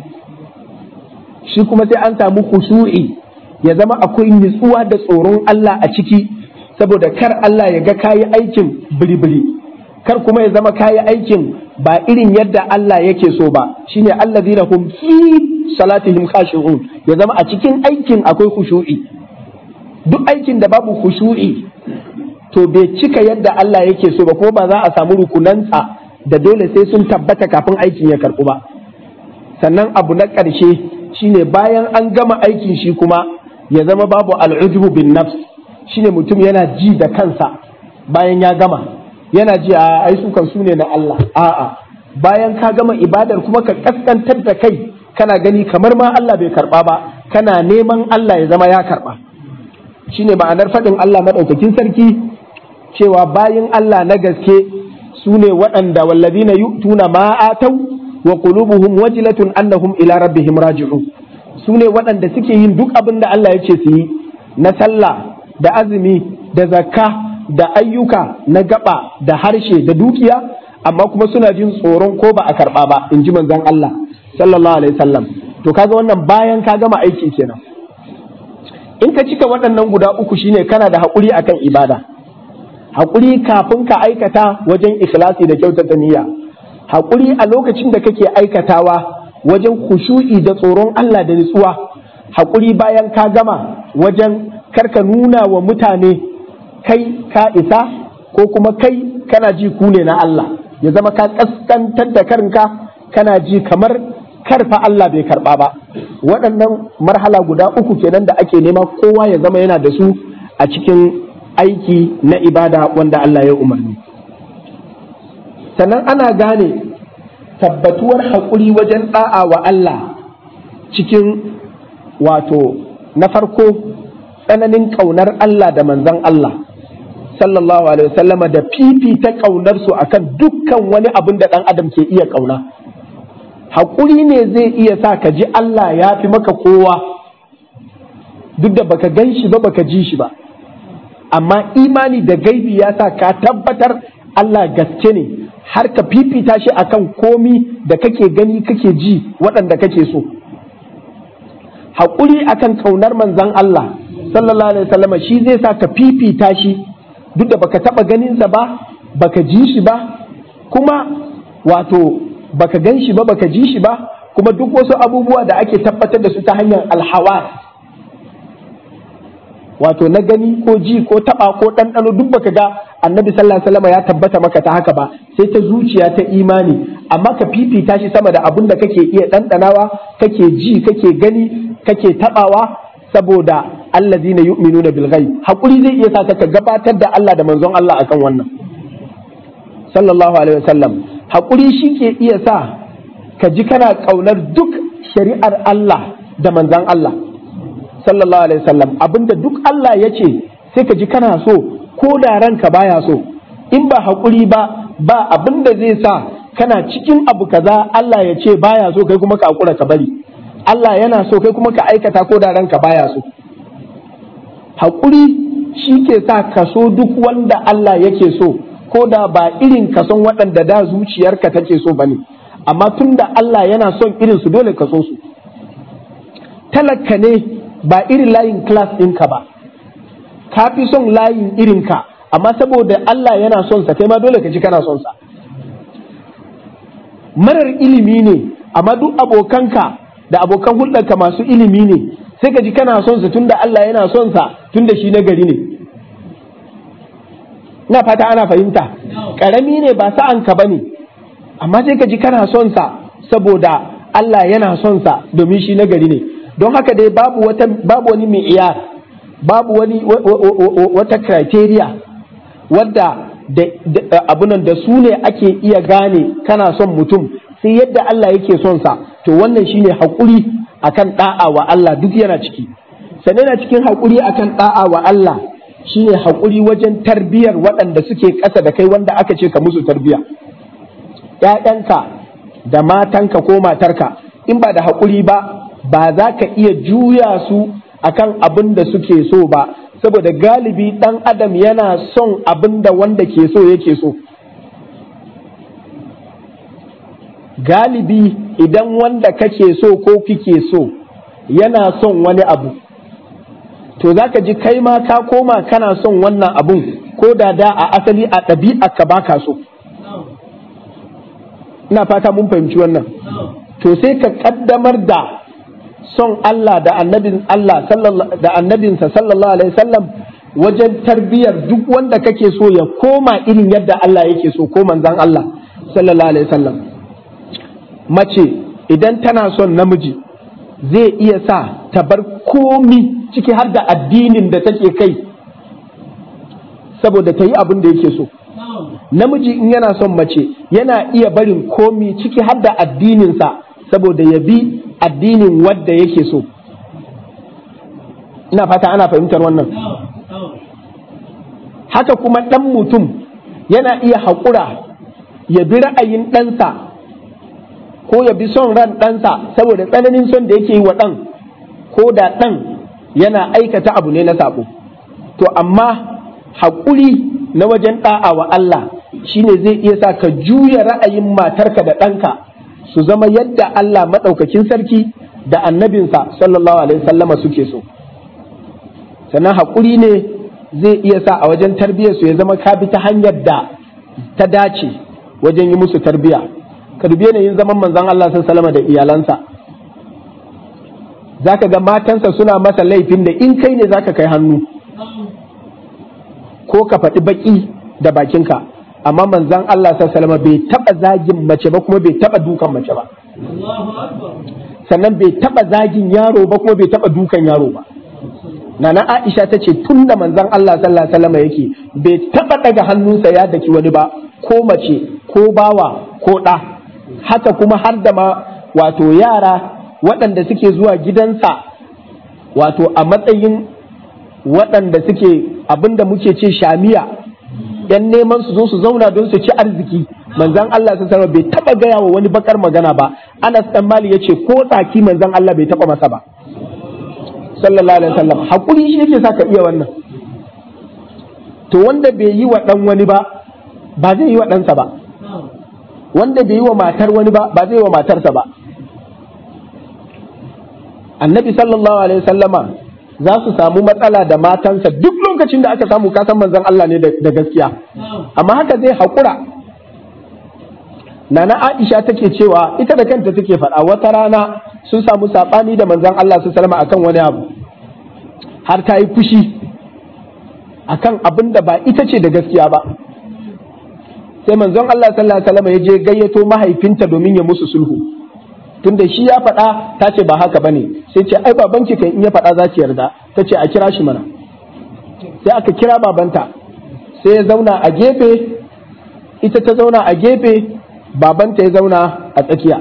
shi kuma sai an samu khushu'i ya zama akwai nutsuwa da tsoron Allah a ciki saboda kar Allah ya ga kayi aikin biri-biri kar kuma ya zama kayi aikin ba irin yadda Allah yake so ba shine allazina hum fi salatihim khashi'un ya zama a cikin aikin akwai khushu'i duk aikin da babu khushu'i to bai cika yadda Allah yake so ba ko ba za a samu rukunansa da dole sai sun tabbata kafin aikin ya karɓu ba sannan abu na ƙarshe shine bayan an gama aikin shi kuma ya zama babu al'ujubu bin nafs shine mutum yana ji da kansa bayan ya gama yana ji a ai su kan su ne na Allah a'a bayan ka gama ibadar kuma ka kaskantar da kai kana gani kamar ma Allah bai karba ba kana neman Allah ya zama ya karba shine ma'anar faɗin Allah maɗaukakin sarki cewa bayan Allah na gaske su ne waɗanda wallazina yu'tuna ma atau wa qulubuhum wajilatun annahum ila rabbihim raji'un su ne waɗanda suke yin duk abin da Allah ya ce su yi na sallah da azumi da zakka da ayyuka na gaba da harshe da dukiya amma kuma suna jin tsoron ko ba a karɓa ba in ji manzon Allah sallallahu alaihi wasallam to kaga wannan bayan ka gama aiki kenan in ka cika waɗannan guda uku shine kana da haƙuri akan ibada haƙuri kafin ka aikata wajen ikhlasi da kyautata niyya haƙuri a lokacin da kake aikatawa wajen khushu'i da tsoron Allah da nutsuwa haƙuri bayan ka gama wajen karka nuna wa mutane kai ka isa ko kuma kai kana ji ku ne na Allah ya zama ka kaskantar da karinka kana ji kamar karfa Allah bai karba ba waɗannan marhala guda uku kenan da ake nema kowa ya zama yana da su a cikin aiki na ibada wanda Allah ya umarni sannan ana gane tabbatuwar haƙuri wajen ɗa'a wa Allah cikin wato na farko tsananin ƙaunar Allah da manzan Allah sallallahu alaihi wasallama da fifita ƙaunarsu akan dukkan wani abin da ɗan adam ke iya ƙauna haƙuri ne zai iya sa ka ji Allah ya fi maka kowa duk da baka gan shi ba baka ji shi ba amma imani da gaibi ya sa ka tabbatar Allah gaske ne har ka fifita shi akan komi da kake gani kake ji waɗanda kake so haƙuri akan ƙaunar manzan Allah sallallahu alaihi wasallam shi zai sa ka fifita shi duk da baka taɓa ganinsa ba baka ji shi ba kuma wato baka gan shi ba baka ji shi ba kuma duk wasu abubuwa da ake tabbatar da su ta hanyar alhawa wato na gani ko ji ko taba ko ɗanɗano duk baka ga annabi sallallahu alaihi wasallam ya tabbata maka ta haka ba sai ta zuciya ta imani amma ka fifita shi sama da abin da kake iya ɗanɗanawa kake ji kake gani kake tabawa saboda allazina yu'minuna bil ghaib hakuri zai iya sa ka gabatar da Allah da manzon Allah akan wannan sallallahu alaihi wasallam hakuri shi ke iya sa ka ji kana kaunar duk shari'ar Allah da manzon Allah sallallahu alaihi wasallam abinda duk Allah ya ce sai ka ji kana so ko da ranka baya so in ba haƙuri ba ba abinda zai sa kana cikin abu kaza Allah ya ce baya so kai kuma ka hakura ka bari Allah yana so kai kuma ka aikata ko da ranka baya so haƙuri shi ke sa ka so duk wanda Allah yake so ko da ba irin ka son waɗanda da zuciyarka take so bane amma tun da Allah yana son irin su dole ka so su talaka ne ba irin layin class ɗinka ba ka fi son layin irinka amma saboda Allah yana son sa kai ma dole ka ji kana son sa marar ilimi ne amma duk abokanka da abokan hulɗarka masu ilimi ne sai ka ji kana son sa tunda Allah yana son sa tunda shi nagari ne ina fata ana fahimta karami ne ba sa'anka bane amma sai ka ji kana son sa saboda Allah yana son sa domin shi nagari ne don haka dai babu wata babu wani mi'iyar babu wani wata criteria wadda abunan da su ne ake iya gane kana son mutum sai yadda Allah yake son sa to wannan shine haƙuri akan da'a wa Allah duk yana ciki sannan yana cikin haƙuri akan da'a wa Allah shine haƙuri wajen tarbiyar waɗanda suke ƙasa da kai wanda aka ce ka musu tarbiya ‘ya'yanka da matanka ko matarka in ba da haƙuri ba ba za ka iya juya su akan abin da suke so ba saboda galibi ɗan adam yana son abin da wanda ke so yake so galibi idan wanda kake so ko kike so yana son wani abu to za ka ji kai ma ka koma kana son wannan abun ko da da a asali a ɗabi'a ka baka so ina fata mun fahimci wannan to sai ka ƙaddamar da son Allah da annabin Allah da annabinsa sallallahu alaihi wasallam wajen tarbiyar duk wanda kake so ya koma irin yadda Allah yake so ko manzan Allah sallallahu alaihi wasallam mace idan tana son namiji zai iya sa ta bar komi ciki har da addinin da take kai saboda ta yi abin da yake so namiji in yana son mace yana iya barin komi ciki har da addininsa saboda ya bi addinin wadda yake so ina fata ana fahimtar wannan haka kuma ɗan mutum yana iya haƙura ya bi ra'ayin ɗansa ko ya bi son ran ɗansa saboda tsananin son da yake yi wa ɗan ko da ɗan yana aikata abu ne na saɓo to amma haƙuri na wajen ɗa'a wa Allah shine zai iya sa ka juya ra'ayin matarka da ɗanka su zama yadda Allah maɗaukakin sarki da annabinsa sallallahu alaihi sallama suke so sannan haƙuri ne zai iya sa a wajen tarbiyyarsu ya zama ka bi ta hanyar da ta dace wajen yi musu tarbiyya ka dubi yanayin zaman manzon Allah sallallahu da iyalansa zaka ga matansa suna masa laifin da in kai ne zaka kai hannu ko ka faɗi baƙi da bakinka amma manzon Allah sallallahu bai taɓa zagin mace ba kuma bai taɓa dukan mace ba sannan bai taɓa zagin yaro ba kuma bai taɓa dukan yaro ba Nana Aisha ta ce tun da manzon Allah sallallahu alaihi wasallam yake bai taɓa ɗaga hannunsa ya daki wani ba ko mace ko bawa ko ɗa haka kuma har da ma wato yara waɗanda suke zuwa gidansa wato a matsayin waɗanda suke abinda muke ce shamiya yan neman su zo su zauna don su ci arziki manzan Allah sun sarwa bai taba gaya wa wani bakar magana ba Anas dan Mali yace ko tsaki manzan Allah bai taba masa ba sallallahu alaihi wasallam hakuri shi yake saka iya wannan to wanda bai yi wa dan wani ba ba zai yi wa ɗansa ba wanda bai yi wa matar wani ba ba zai yi wa matarsa ba annabi sallallahu alaihi wasallama za su samu matsala da matansa duk lokacin da aka samu kasan manzon Allah ne da gaskiya amma haka zai haƙura nana Aisha take cewa ita da kanta take faɗa wata rana sun samu saɓani da manzon Allah su salama akan wani abu har ta yi fushi akan abin da ba ita ce da gaskiya ba sai manzon Allah sallallahu alaihi wasallam ya je gayyato mahaifinta domin ya musu sulhu tunda shi ya faɗa ta ce ba haka bane sai ce ai babanki kan in ya faɗa za ki yarda ta ce a kira shi mana sai aka kira babanta sai ya zauna a gefe ita ta zauna a gefe babanta ya zauna a tsakiya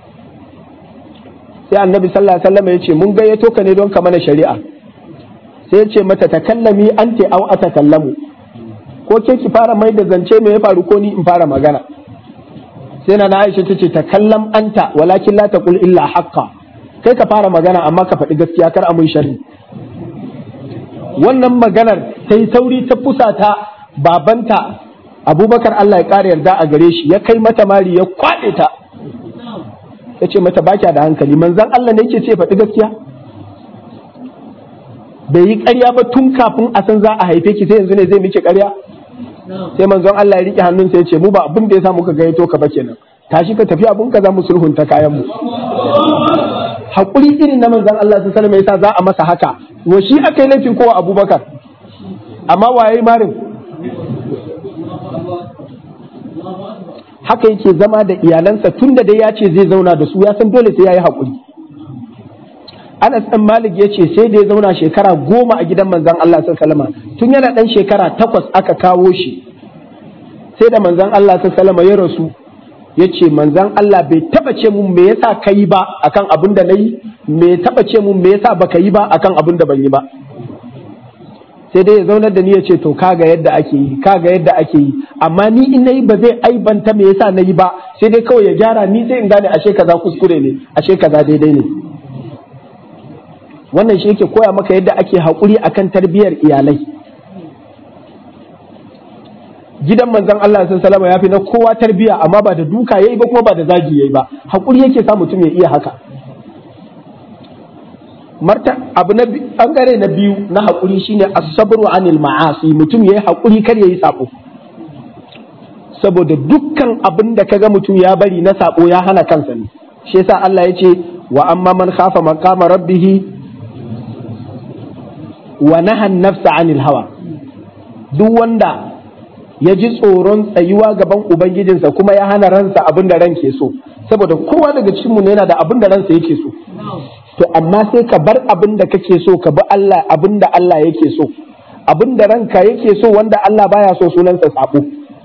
sai annabi sallallahu alaihi wasallam ya ce mun gayyato ka ne don ka mana shari'a sai ya ce mata takallami anti aw atakallamu ko ke ki fara mai da zance me ya faru ko ni in fara magana sai na Aisha ta ce takallam anta walakin la taqul illa haqqa kai ka fara magana amma ka faɗi gaskiya kar a mun sharri wannan maganar ta yi sauri ta fusata babanta abubakar Allah ya ƙara yarda a gare shi ya kai mata mari ya kwaɗe ta ya ce mata baki da hankali manzan Allah ne yake ce faɗi gaskiya bai yi ƙarya ba tun kafin a san za a haife ki sai yanzu ne zai miki ƙarya sai manzon Allah ya riƙe hannunsa ya ce mu ba abin da ya sa muka gayyato ka ba kenan tashi ka tafi abun ka za mu sulhunta kayan mu haƙuri irin na manzon Allah su salama yasa za a masa haka wa shi aka yi laifin kowa abubakar amma waye marin haka yake zama da iyalansa tun da dai ya ce zai zauna da su ya san dole sai ya yi haƙuri Anas ɗan Malik ya ce sai da ya zauna shekara goma a gidan manzon Allah salama tun yana ɗan shekara takwas aka kawo shi sai da manzon Allah salama ya rasu ya ce manzan Allah bai taba ce mun me yasa ka yi ba akan abin da na yi me taba ce mun me yasa baka yi ba akan abin da ban yi ba sai dai ya zaunar da ni ya ce to kaga yadda ake yi kaga yadda ake yi amma ni in nayi ba zai aibanta me yasa nayi ba sai dai kawai ya gyara ni sai in gane ashe kaza kuskure ne ashe kaza daidai ne wannan shi yake koya maka yadda ake haƙuri akan tarbiyyar iyalai gidan manzon Allah sun salama ya fi na kowa tarbiya amma ba da duka yayi ba kuma ba da zagi yayi ba hakuri yake sa mutum ya iya haka marta abu na bangare na biyu na hakuri shine as-sabru anil ma'asi mutum yayi hakuri kar yayi sabo saboda dukkan abin da kaga mutum ya bari na sabo ya hana kansa ne shi yasa Allah ya ce wa amma man khafa maqama rabbih wa naha an-nafsa anil hawa duk wanda ya ji tsoron tsayuwa gaban ubangijinsa kuma ya hana ransa abin da ran ke so saboda kowa daga cikinmu ne yana da abin da ransa yake so to amma sai ka bar abin da kake so ka bi Allah abin da Allah yake so abin da ranka yake so wanda Allah baya so sunansa sabo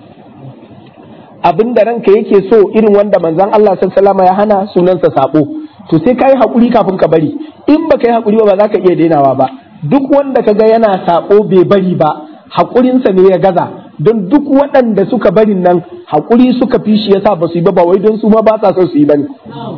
abin da ranka yake so irin wanda manzon Allah sallallahu ya hana sunansa sabo to sai kai hakuri kafin ka bari in baka yi hakuri ba za ka iya dainawa ba duk wanda kaga yana sabo bai bari ba hakurinsa ne ya gaza don duk waɗanda suka barin nan haƙuri suka fi shi yasa ba su yi ba ba wai don su ma ba sa son su yi ba ne.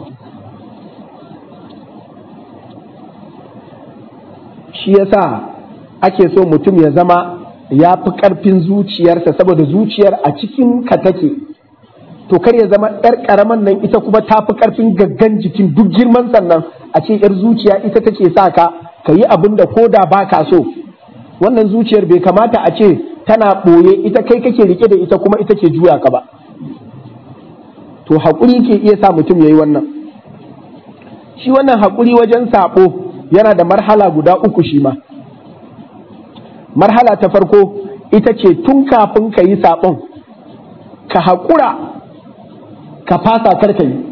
Shi yasa ake so mutum ya zama ya fi ƙarfin zuciyarsa saboda zuciyar a cikin ka take. To kar ya zama ‘yar ƙaraman nan ita kuma ta fi ƙarfin gaggan jikin duk girman sannan a ce ‘yar zuciya ita take sa ka ka yi abin da ko da ba ka so. Wannan zuciyar bai kamata a ce tana ɓoye ita kai kake rike da ita kuma ita ke juya ka ba to haƙuri ke iya sa mutum ya yi wannan shi wannan haƙuri wajen saɓo yana da marhala guda uku shi ma marhala ta farko ita ce tun kafin ka yi saɓon ka haƙura ka fasa karka yi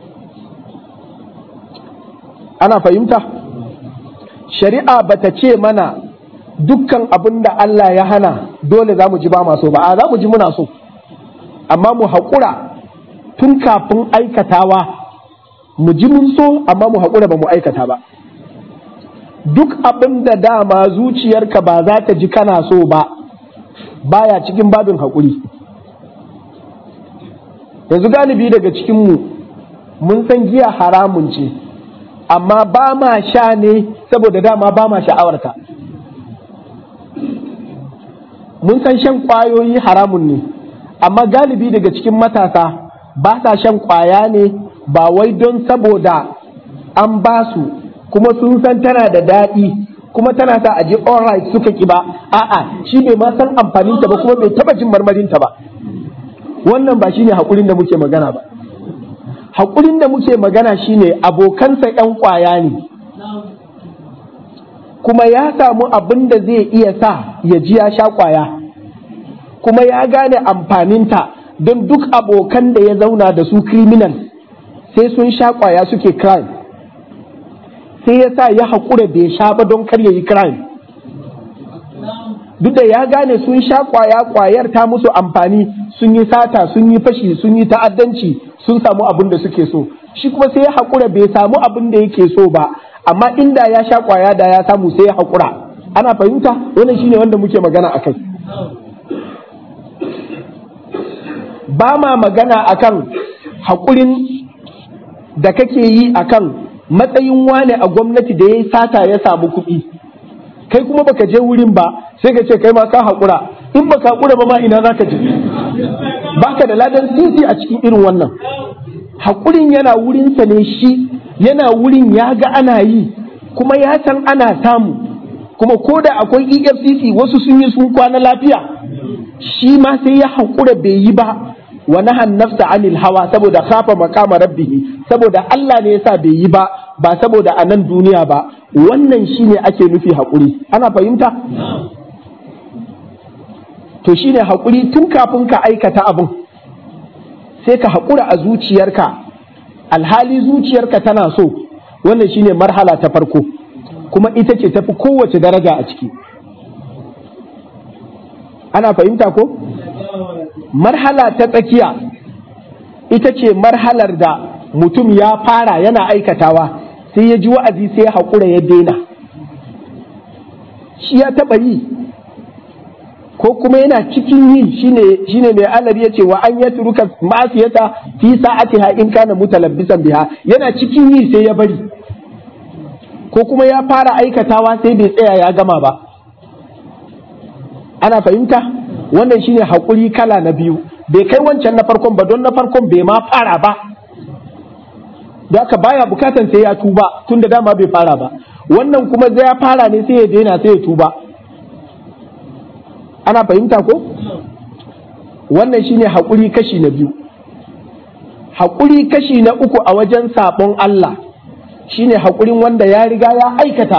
ana fahimta shari'a bata ce mana dukkan abin da Allah ya hana dole za mu ji ba maso ba a za mu ji muna so amma mu haƙura tun kafin aikatawa mu ji mun so amma mu haƙura ba mu aikata ba duk abin da dama zuciyarka ba za ta ji kana so ba baya cikin babin haƙuri yanzu galibi daga cikinmu mun san giya haramun ce amma ba ma sha ne saboda dama ba ma sha'awarta mun san shan ƙwayoyi haramun ne amma galibi daga cikin matasa ba sa shan ƙwaya ne ba wai don saboda an ba su kuma sun san tana da daɗi kuma tana sa a je alright suka ki ba a'a shi bai ma san amfaninta ba kuma bai taba jin marmarinta ba wannan ba shine haƙurin da muke magana ba haƙurin da muke magana shine abokansa 'yan ƙwaya ne kuma ya samu abin da zai iya sa ya ji ya sha ƙwaya kuma ya gane amfaninta don duk abokan da ya zauna da su criminal sai sun sha ƙwaya suke crime sai ya sa ya haƙura bai sha ba don kar ya yi crime duk da ya gane sun sha ƙwaya ƙwayar ta musu amfani sun yi sata sun yi fashi sun yi ta'addanci sun samu abin da suke so shi kuma sai ya haƙura bai samu abin da yake so ba amma inda ya sha ƙwaya da ya samu sai ya haƙura ana fahimta wannan shine wanda muke magana a kai ba ma magana akan haƙurin da kake yi akan matsayin wane a gwamnati da ya yi sata ya samu kuɗi kai kuma baka je wurin ba sai ka ce kai ma ka haƙura in baka haƙura ba ma ina za ka je baka da ladan sisi a cikin irin wannan haƙurin yana wurinsa ne shi yana wurin ya ga ana yi kuma ya san ana samu kuma ko da akwai efcc wasu sun yi sun kwana lafiya shi ma sai ya haƙura bai yi ba wa nahan nafsa anil hawa saboda khafa maqama rabbih saboda Allah ne yasa bai yi ba ba saboda a nan duniya ba wannan shine ake nufi haƙuri ana fahimta to shine haƙuri tun kafin ka aikata abin sai ka haƙura a zuciyarka alhali zuciyarka tana so wannan shine marhala ta farko kuma ita ce tafi kowace daraja a ciki ana fahimta ko marhala ta tsakiya ita ce marhalar da mutum ya fara yana aikatawa sai ya ji wa'azi sai ya haƙura ya daina shi ya taɓa yi ko kuma yana cikin yi shine mai alari ya ce wa an ya turuka ma'asiyata fi sa'atiha in kana mutalabbisan biha yana cikin yi sai ya bari ko kuma ya fara aikatawa sai bai tsaya ya gama ba ana fahimta wannan shine haƙuri kala na biyu bai kai wancan na farkon ba don na farkon bai ma fara ba da haka baya bukatan sai ya tuba tun da dama bai fara ba wannan kuma zai ya fara ne sai ya daina sai ya tuba ana fahimta ko wannan shine haƙuri kashi na biyu haƙuri kashi na uku a wajen saɓon Allah shine haƙurin wanda ya riga ya aikata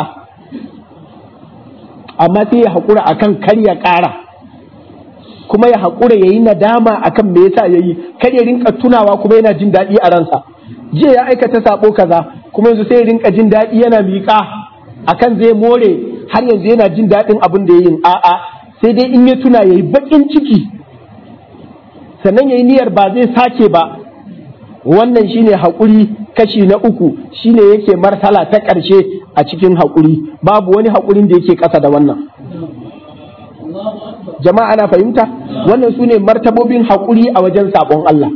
amma sai ya haƙura akan kar ya ƙara kuma ya haƙura ya yi nadama akan me yasa ya yi kar ya rinka tunawa kuma yana jin daɗi a ransa jiya ya aikata saɓo kaza kuma yanzu sai ya rinka jin daɗi yana miƙa akan zai more har yanzu yana jin daɗin abin da ya yi a'a sai dai in ya tuna ya yi baƙin ciki sannan ya yi niyyar ba zai sake ba wannan shine haƙuri kashi na uku shine yake martala ta ƙarshe a cikin haƙuri babu wani haƙurin da yake ƙasa da wannan jama'a ana fahimta wannan su ne martabobin haƙuri a wajen saɓon Allah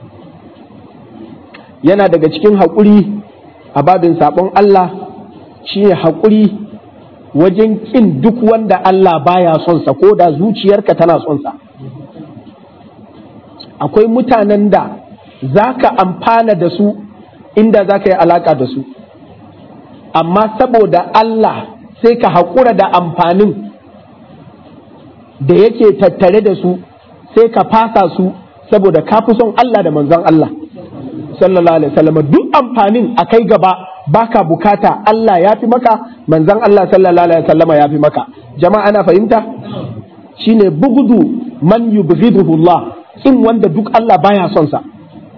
yana daga cikin haƙuri a babin saɓon Allah shine haƙuri wajen ƙin duk wanda Allah baya son sa ko da zuciyarka tana son sa akwai mutanen da za ka amfana da su inda za ka yi alaƙa da su amma saboda Allah sai ka haƙura da amfanin da yake tattare da su sai ka fasa su saboda ka fi son Allah da manzon Allah sallallahu alaihi wasallam duk amfanin a kai gaba baka bukata Allah ya fi maka manzon Allah sallallahu alaihi wasallam ya fi maka jama'a ana fahimta shine bugudu man yubghiduhu Allah in wanda duk Allah baya son sa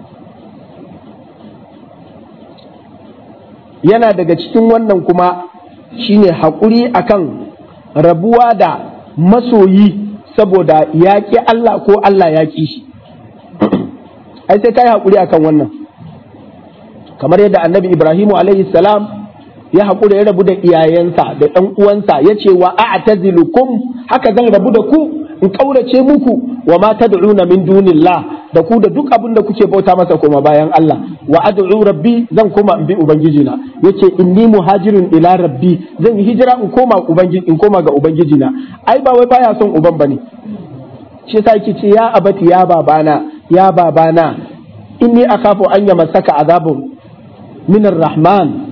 yana daga cikin wannan kuma shine haƙuri akan rabuwa da masoyi saboda ya ƙi Allah ko Allah ya ƙi shi ai sai ka yi haƙuri akan wannan kamar yadda annabi ibrahimu alaihi salam ya haƙura ya rabu da iyayensa da ɗan uwansa ya ce wa a'tazilukum haka zan rabu da ku in ƙaurace muku wa ma tad'una min dunillah da ku da duk abin da kuke bauta masa koma bayan Allah wa ad'u rabbi zan koma in bi ubangiji na yace inni muhajirun ila rabbi zan yi hijira in koma ubangiji in koma ga ubangiji na ai ba wai baya son uban bane shi yasa yake ce ya abati ya babana ya babana inni akhafu an yamassaka azabun min rahman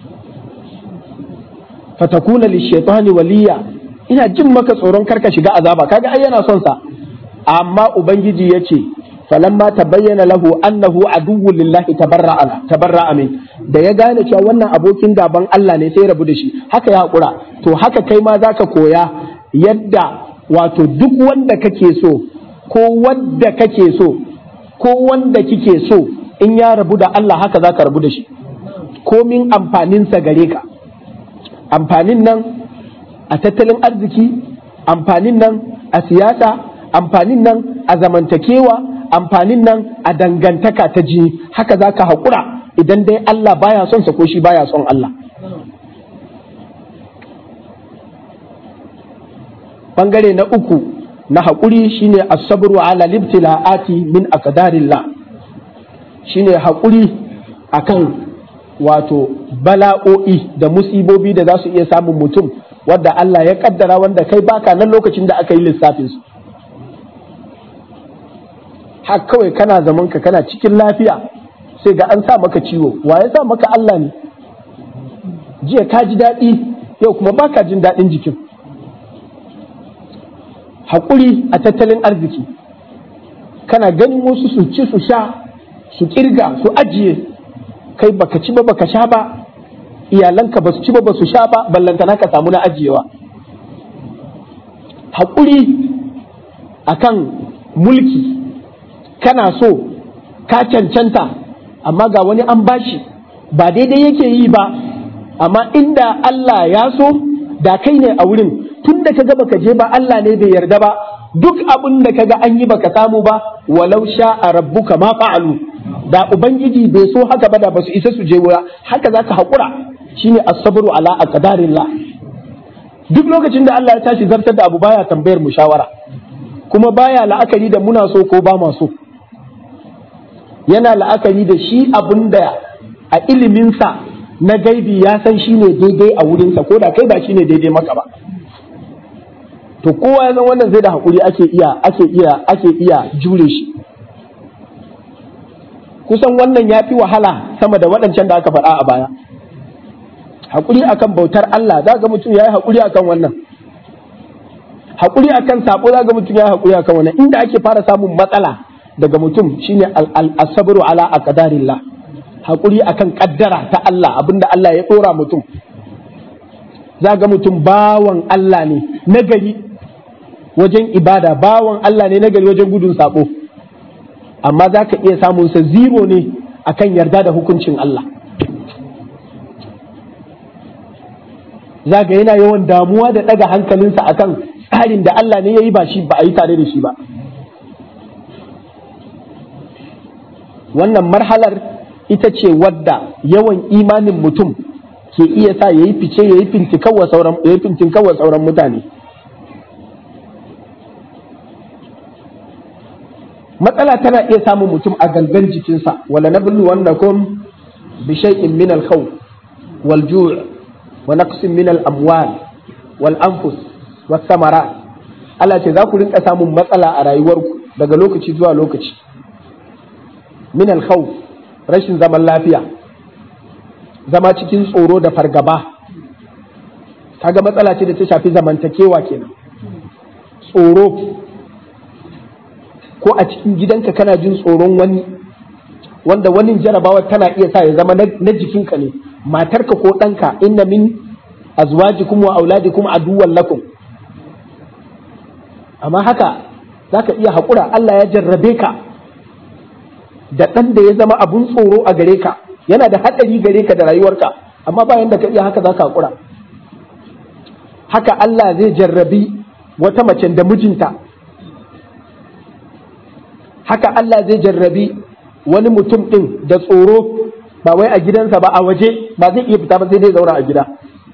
fatakuna lishaitani waliya ina jin maka tsoron karka shiga azaba kaga ai yana son sa amma ubangiji yace falamma tabayyana lahu annahu aduwwu lillahi tabarra'a tabarra'a min da ya gane cewa wannan abokin gaban Allah ne sai rabu da shi haka ya hakura to haka kai ma zaka koya yadda wato duk wanda kake so ko wanda kake so ko wanda kike so in ya rabu da Allah haka zaka rabu da shi komin amfaninsa gare ka amfanin nan a tattalin arziki amfanin nan a siyasa amfanin nan a zamantakewa amfanin nan a dangantaka ta jini haka za ka haƙura idan dai Allah baya son sa ko shi baya son Allah bangare na uku na haƙuri shine as-sabru ala libtila'ati min aqdarillah shine haƙuri akan wato bala'o'i da musibobi da za su iya samun mutum wadda Allah ya kaddara wanda kai baka nan lokacin da aka yi lissafin su har kawai kana zaman ka kana cikin lafiya sai ga an sa maka ciwo wa ya sa maka Allah ne jiya ka ji daɗi yau kuma baka jin daɗin jikin haƙuri a tattalin arziki kana ganin wasu su ci su sha su kirga su ajiye kai baka ci ba baka sha ba iyalanka ba su ci ba ba su sha ba ballantana ka samu na ajiyewa haƙuri akan mulki kana so ka cancanta amma ga wani an bashi ba daidai yake yi ba amma inda Allah ya so da kai ne a wurin tun da kaga baka je ba Allah ne bai yarda ba duk abin da kaga an yi baka samu ba walau sha a rabbuka ma fa'alu da ubangiji bai so haka ba da basu isa su je wura haka zaka haƙura shine as-sabru ala aqdarillah duk lokacin da Allah ya tashi zartar da abu baya tambayar mu shawara kuma baya la'akari da muna so ko ba ma so yana la'akari da shi abin da a iliminsa na gaibi ya san shi ne daidai a wurinsa ko da kai ba shi ne daidai maka ba to kowa ya san wannan zai da haƙuri ake iya ake iya ake iya jure shi kusan wannan ya fi wahala sama da waɗancan da aka faɗa a baya haƙuri akan bautar Allah za ga mutum ya yi haƙuri akan wannan haƙuri akan sabo za ga mutum ya yi haƙuri akan wannan inda ake fara samun matsala daga mutum shine al-sabru ala aqdarillah haƙuri akan kaddara ta Allah abinda Allah ya ɗora mutum za ga mutum bawan Allah ne nagari wajen ibada bawan Allah ne nagari wajen gudun sabo amma za ka iya samun sa zero ne akan yarda da hukuncin Allah za ga yana yawan damuwa da ɗaga hankalinsa akan tsarin da Allah ne ya yi ba shi ba a yi tare da shi ba wannan marhalar ita ce wadda yawan imanin mutum ke iya sa ya yi fice ya yi fintinkawa sauran mutane matsala tana iya samun mutum a gangan jikinsa wala na bullu wanda kun bi shay'in min al-khawf wal ju' wa naqsin min al-amwal wal anfus was samarat Allah ce za ku rinka samun matsala a rayuwarku daga lokaci zuwa lokaci min al-khawf rashin zaman lafiya zama cikin tsoro da fargaba kaga matsala ce da ta shafi zamantakewa kenan tsoro ko a cikin gidanka kana jin tsoron wani wanda wani jarabawa tana iya sa ya zama na jikinka ne matarka ko ɗanka inna min azwajikum wa auladikum aduwwan lakum amma haka zaka iya haƙura Allah ya jarrabe ka da ɗan da ya zama abun tsoro a gare ka yana da haɗari gare ka da rayuwarka amma bayan da ka iya haka za ka haƙura haka Allah zai jarrabi wata mace da mijinta haka Allah zai jarrabi wani mutum ɗin da tsoro ba wai a gidansa ba a waje ba zai iya fita ba sai dai zauna a gida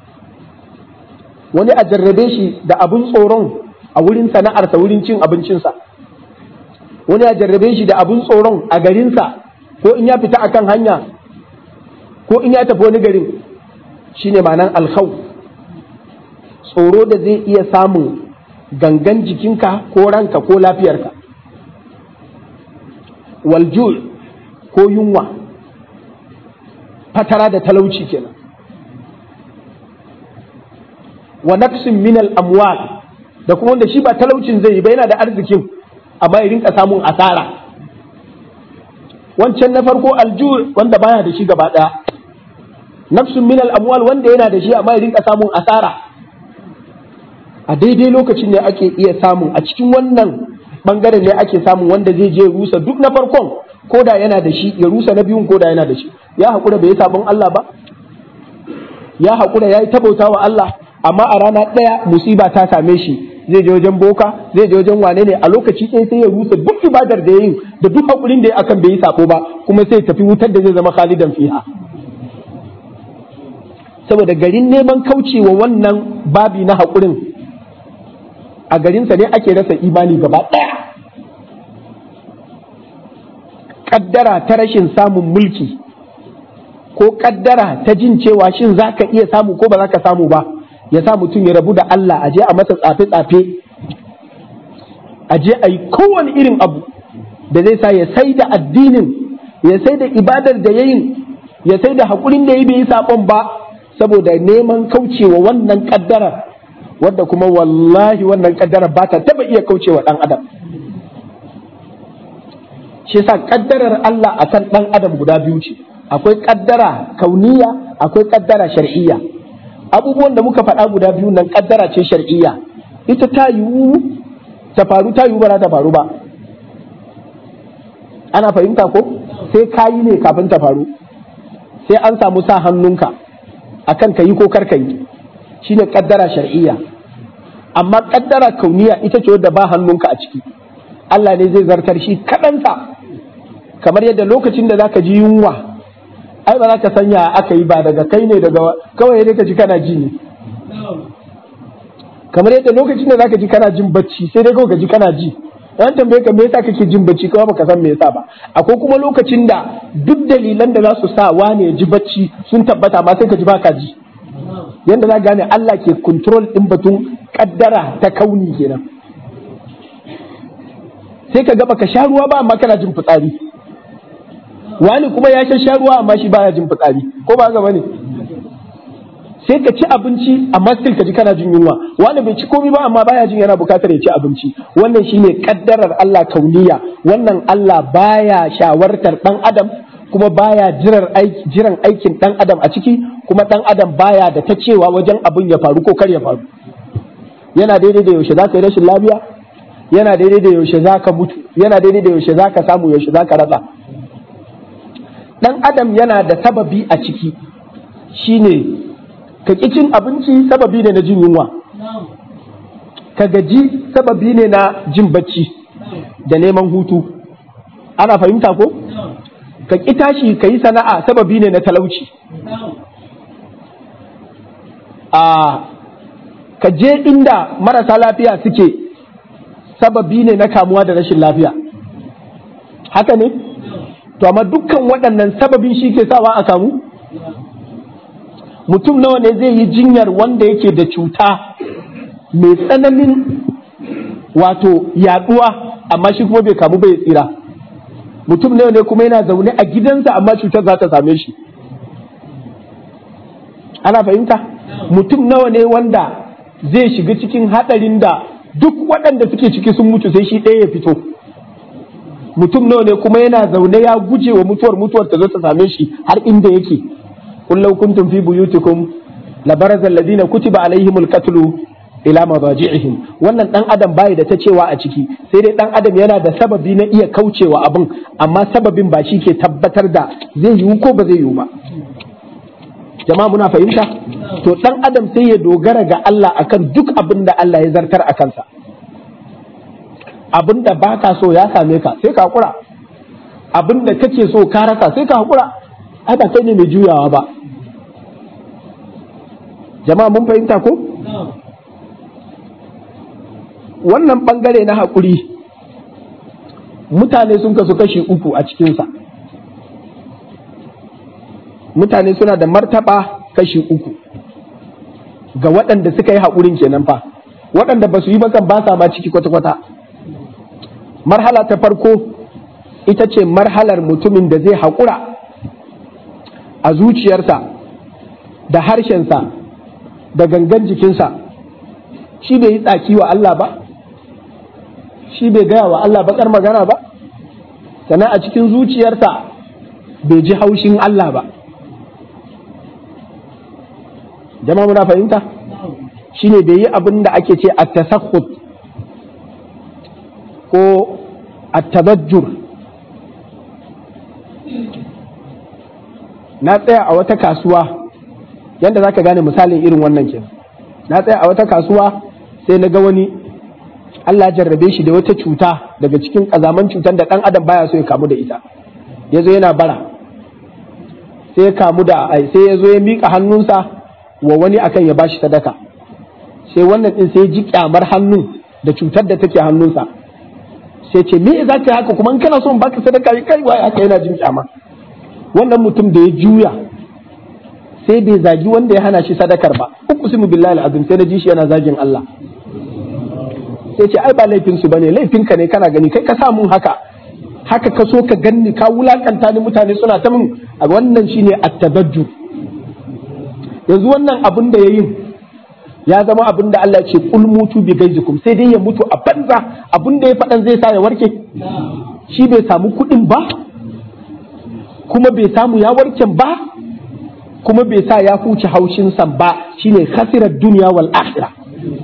wani a jarrabe shi da abun tsoron a wurin sana'arsa wurin cin abincinsa wani ya jarrabe shi da abun tsoron a garinsa ko in ya fita akan hanya ko in ya tafi wani garin shine ma'anan alkhau tsoro da zai iya samun gangan jikinka ko ranka ko lafiyarka waljul ko yunwa fatara da talauci kenan wa naqsin min al-amwal da kuma wanda shi ba talaucin zai yi ba yana da arzikin amma ya rinka samun asara wancan na farko alju wanda baya da shi gaba daya nafsun min al-amwal wanda yana da shi amma ya rinka samun asara a daidai lokacin ne ake iya samun a cikin wannan bangaren ne ake samun wanda zai je rusa duk na farkon ko da yana da shi ya rusa na biyun ko da yana da shi ya haƙura bai yi sabon Allah ba ya haƙura ya yi tabauta wa Allah amma a rana ɗaya musiba ta same shi zai je wajen boka zai je wajen wane ne a lokaci ɗaya sai ya rusa duk ibadar da ya yi da duk haƙurin da ya akan bai yi sako ba kuma sai tafi wutar da zai zama khalidan fiha saboda garin neman kaucewa wannan babi na haƙurin a garinsa ne ake rasa imani gaba ɗaya ƙaddara ta rashin samun mulki ko ƙaddara ta jin cewa shin za ka iya samu ko ba za ka samu ba ya sa mutum ya rabu da Allah a je a masa tsafe-tsafe a je a yi kowane irin abu da zai sa ya sai da addinin ya sai da ibadar da ya yin ya sai da haƙurin da ya bai yi saɓon ba saboda neman kaucewa wannan ƙaddarar wadda kuma wallahi wannan ƙaddarar ba ta taɓa iya kaucewa ɗan adam shi yasa kaddarar Allah akan dan adam guda biyu ce akwai kaddara kauniya akwai kaddara shar'iyya abubuwan da muka faɗa guda biyu nan kaddara ce shar'iyya ita ta yiwu ta faru ta yiwu ba za ta faru ba ana fahimta ko sai kayi ne kafin ta faru sai an samu sa hannunka akan ka yi ko kar ka yi shine kaddara shar'iyya amma kaddara kauniya ita ce wadda ba hannunka a ciki Allah ne zai zartar shi kaɗansa kamar yadda lokacin da zaka ji yunwa ai ba za ka sanya aka yi ba daga kai ne daga kawai dai ka ji kana ji ne kamar yadda lokacin da zaka ji kana jin bacci sai dai kawai ka ji kana ji an tambaye ka me yasa kake jin bacci kawai baka san me yasa ba akwai kuma lokacin da duk dalilan da za su sa wane ya ji bacci sun tabbata ma sai ka ji baka ji yanda za gane Allah ke control din batun kaddara ta kauni kenan sai ka ga baka sha ruwa ba amma kana jin fitsari wani kuma ya sha sha ruwa amma shi baya jin fitsari ko ba haka bane sai ka ci abinci amma still ka ji kana jin yunwa wani bai ci komai ba amma baya jin yana bukatar ya ci abinci wannan shine kaddarar Allah kauniya wannan Allah baya shawartar dan adam kuma baya jiran aiki jiran aikin dan adam a ciki kuma dan adam baya da ta cewa wajen abin ya faru ko kar ya faru yana daidai da yaushe zaka yi rashin lafiya yana daidai da yaushe zaka mutu yana daidai da yaushe zaka samu yaushe zaka rasa dan adam yana da sababi a ciki shine ka ƙi cin abinci sababi ne na jin yunwa ka gaji sababi ne na jin bacci da neman hutu ana fahimta ko ka ƙi tashi ka yi sana'a sababi ne na talauci a ka je inda marasa lafiya suke sababi ne na kamuwa da rashin lafiya haka ne to amma dukkan waɗannan sababin shi ke sawa a kamu mutum nawa ne zai yi jinyar wanda yake da cuta mai tsananin wato yaduwa amma shi kuma bai kamu bai tsira mutum nawa ne kuma yana zaune a gidansa amma cutar za ta same shi ana fahimta mutum nawa ne wanda zai shiga cikin hadarin da duk waɗanda suke ciki sun mutu sai shi ɗaya ya fito mutum nawa ne kuma yana zaune ya guje wa mutuwar mutuwar ta zo ta same shi har inda yake قل لو كنتم في بيوتكم لبرز الذين كتب عليهم القتل ila madajihim wannan dan adam bai da ta cewa a ciki sai dai dan adam yana da sababi na iya kaucewa abin amma sababin ba shi ke tabbatar da zai yiwu ko ba zai yiwu ba jama'a muna fahimta to dan adam sai ya dogara ga Allah akan duk abin da Allah ya zartar a kansa abin da baka so ya same ka sai ka hakura abin da kake so ka rasa sai ka hakura ai ba kai ne mai juyawa ba jama'a mun fahimta ko wannan bangare na haƙuri mutane sun kasu kashi uku a cikinsa mutane suna da martaba kashi uku ga waɗanda suka yi haƙurin kenan fa waɗanda ba su yi bakan ba sa ma ciki kwata-kwata marhala ta farko ita ce marhalar mutumin da zai haƙura a zuciyarsa da harshensa da gangan jikinsa shi bai yi tsaki wa Allah ba shi bai gaya wa Allah bakar magana ba sannan a cikin zuciyarsa bai ji haushin Allah ba jama'a muna fahimta shine bai yi abin da ake ce a tasakhut ko a tabajjur na tsaya a wata kasuwa yadda za ka gane misalin irin wannan ke na tsaya a wata kasuwa sai na ga wani Allah jarrabe shi da wata cuta daga cikin ƙazaman cutar da ɗan adam baya so ya kamu da ita ya zo yana bara sai ya kamu da sai ya zo ya miƙa hannunsa wa wani akan ya bashi sadaka sai wannan ɗin sai ya ji kyamar hannun da cutar da take hannunsa sai ce me za ka yi haka kuma in kana so in baka sadaka kai wai haka yana jin kyama wannan mutum da ya juya sai bai zagi wanda ya hana shi sadakar ba uqsimu billahi alazim sai na ji shi yana zagin Allah sai ce ai ba laifin su bane laifin ka ne kana gani kai ka sa mun haka haka ka so ka ganni ka wulakanta ni mutane suna ta mun a wannan shine at-tabajjur yanzu wannan abin da yayin ya zama abin da Allah ce kul mutu bi gaizikum sai dai ya mutu a banza abin da ya faɗan zai sa ya warke shi bai samu kuɗin ba kuma bai samu ya warken ba kuma bai sa ya huce haushinsa ba shine khasirar duniya wal akhirah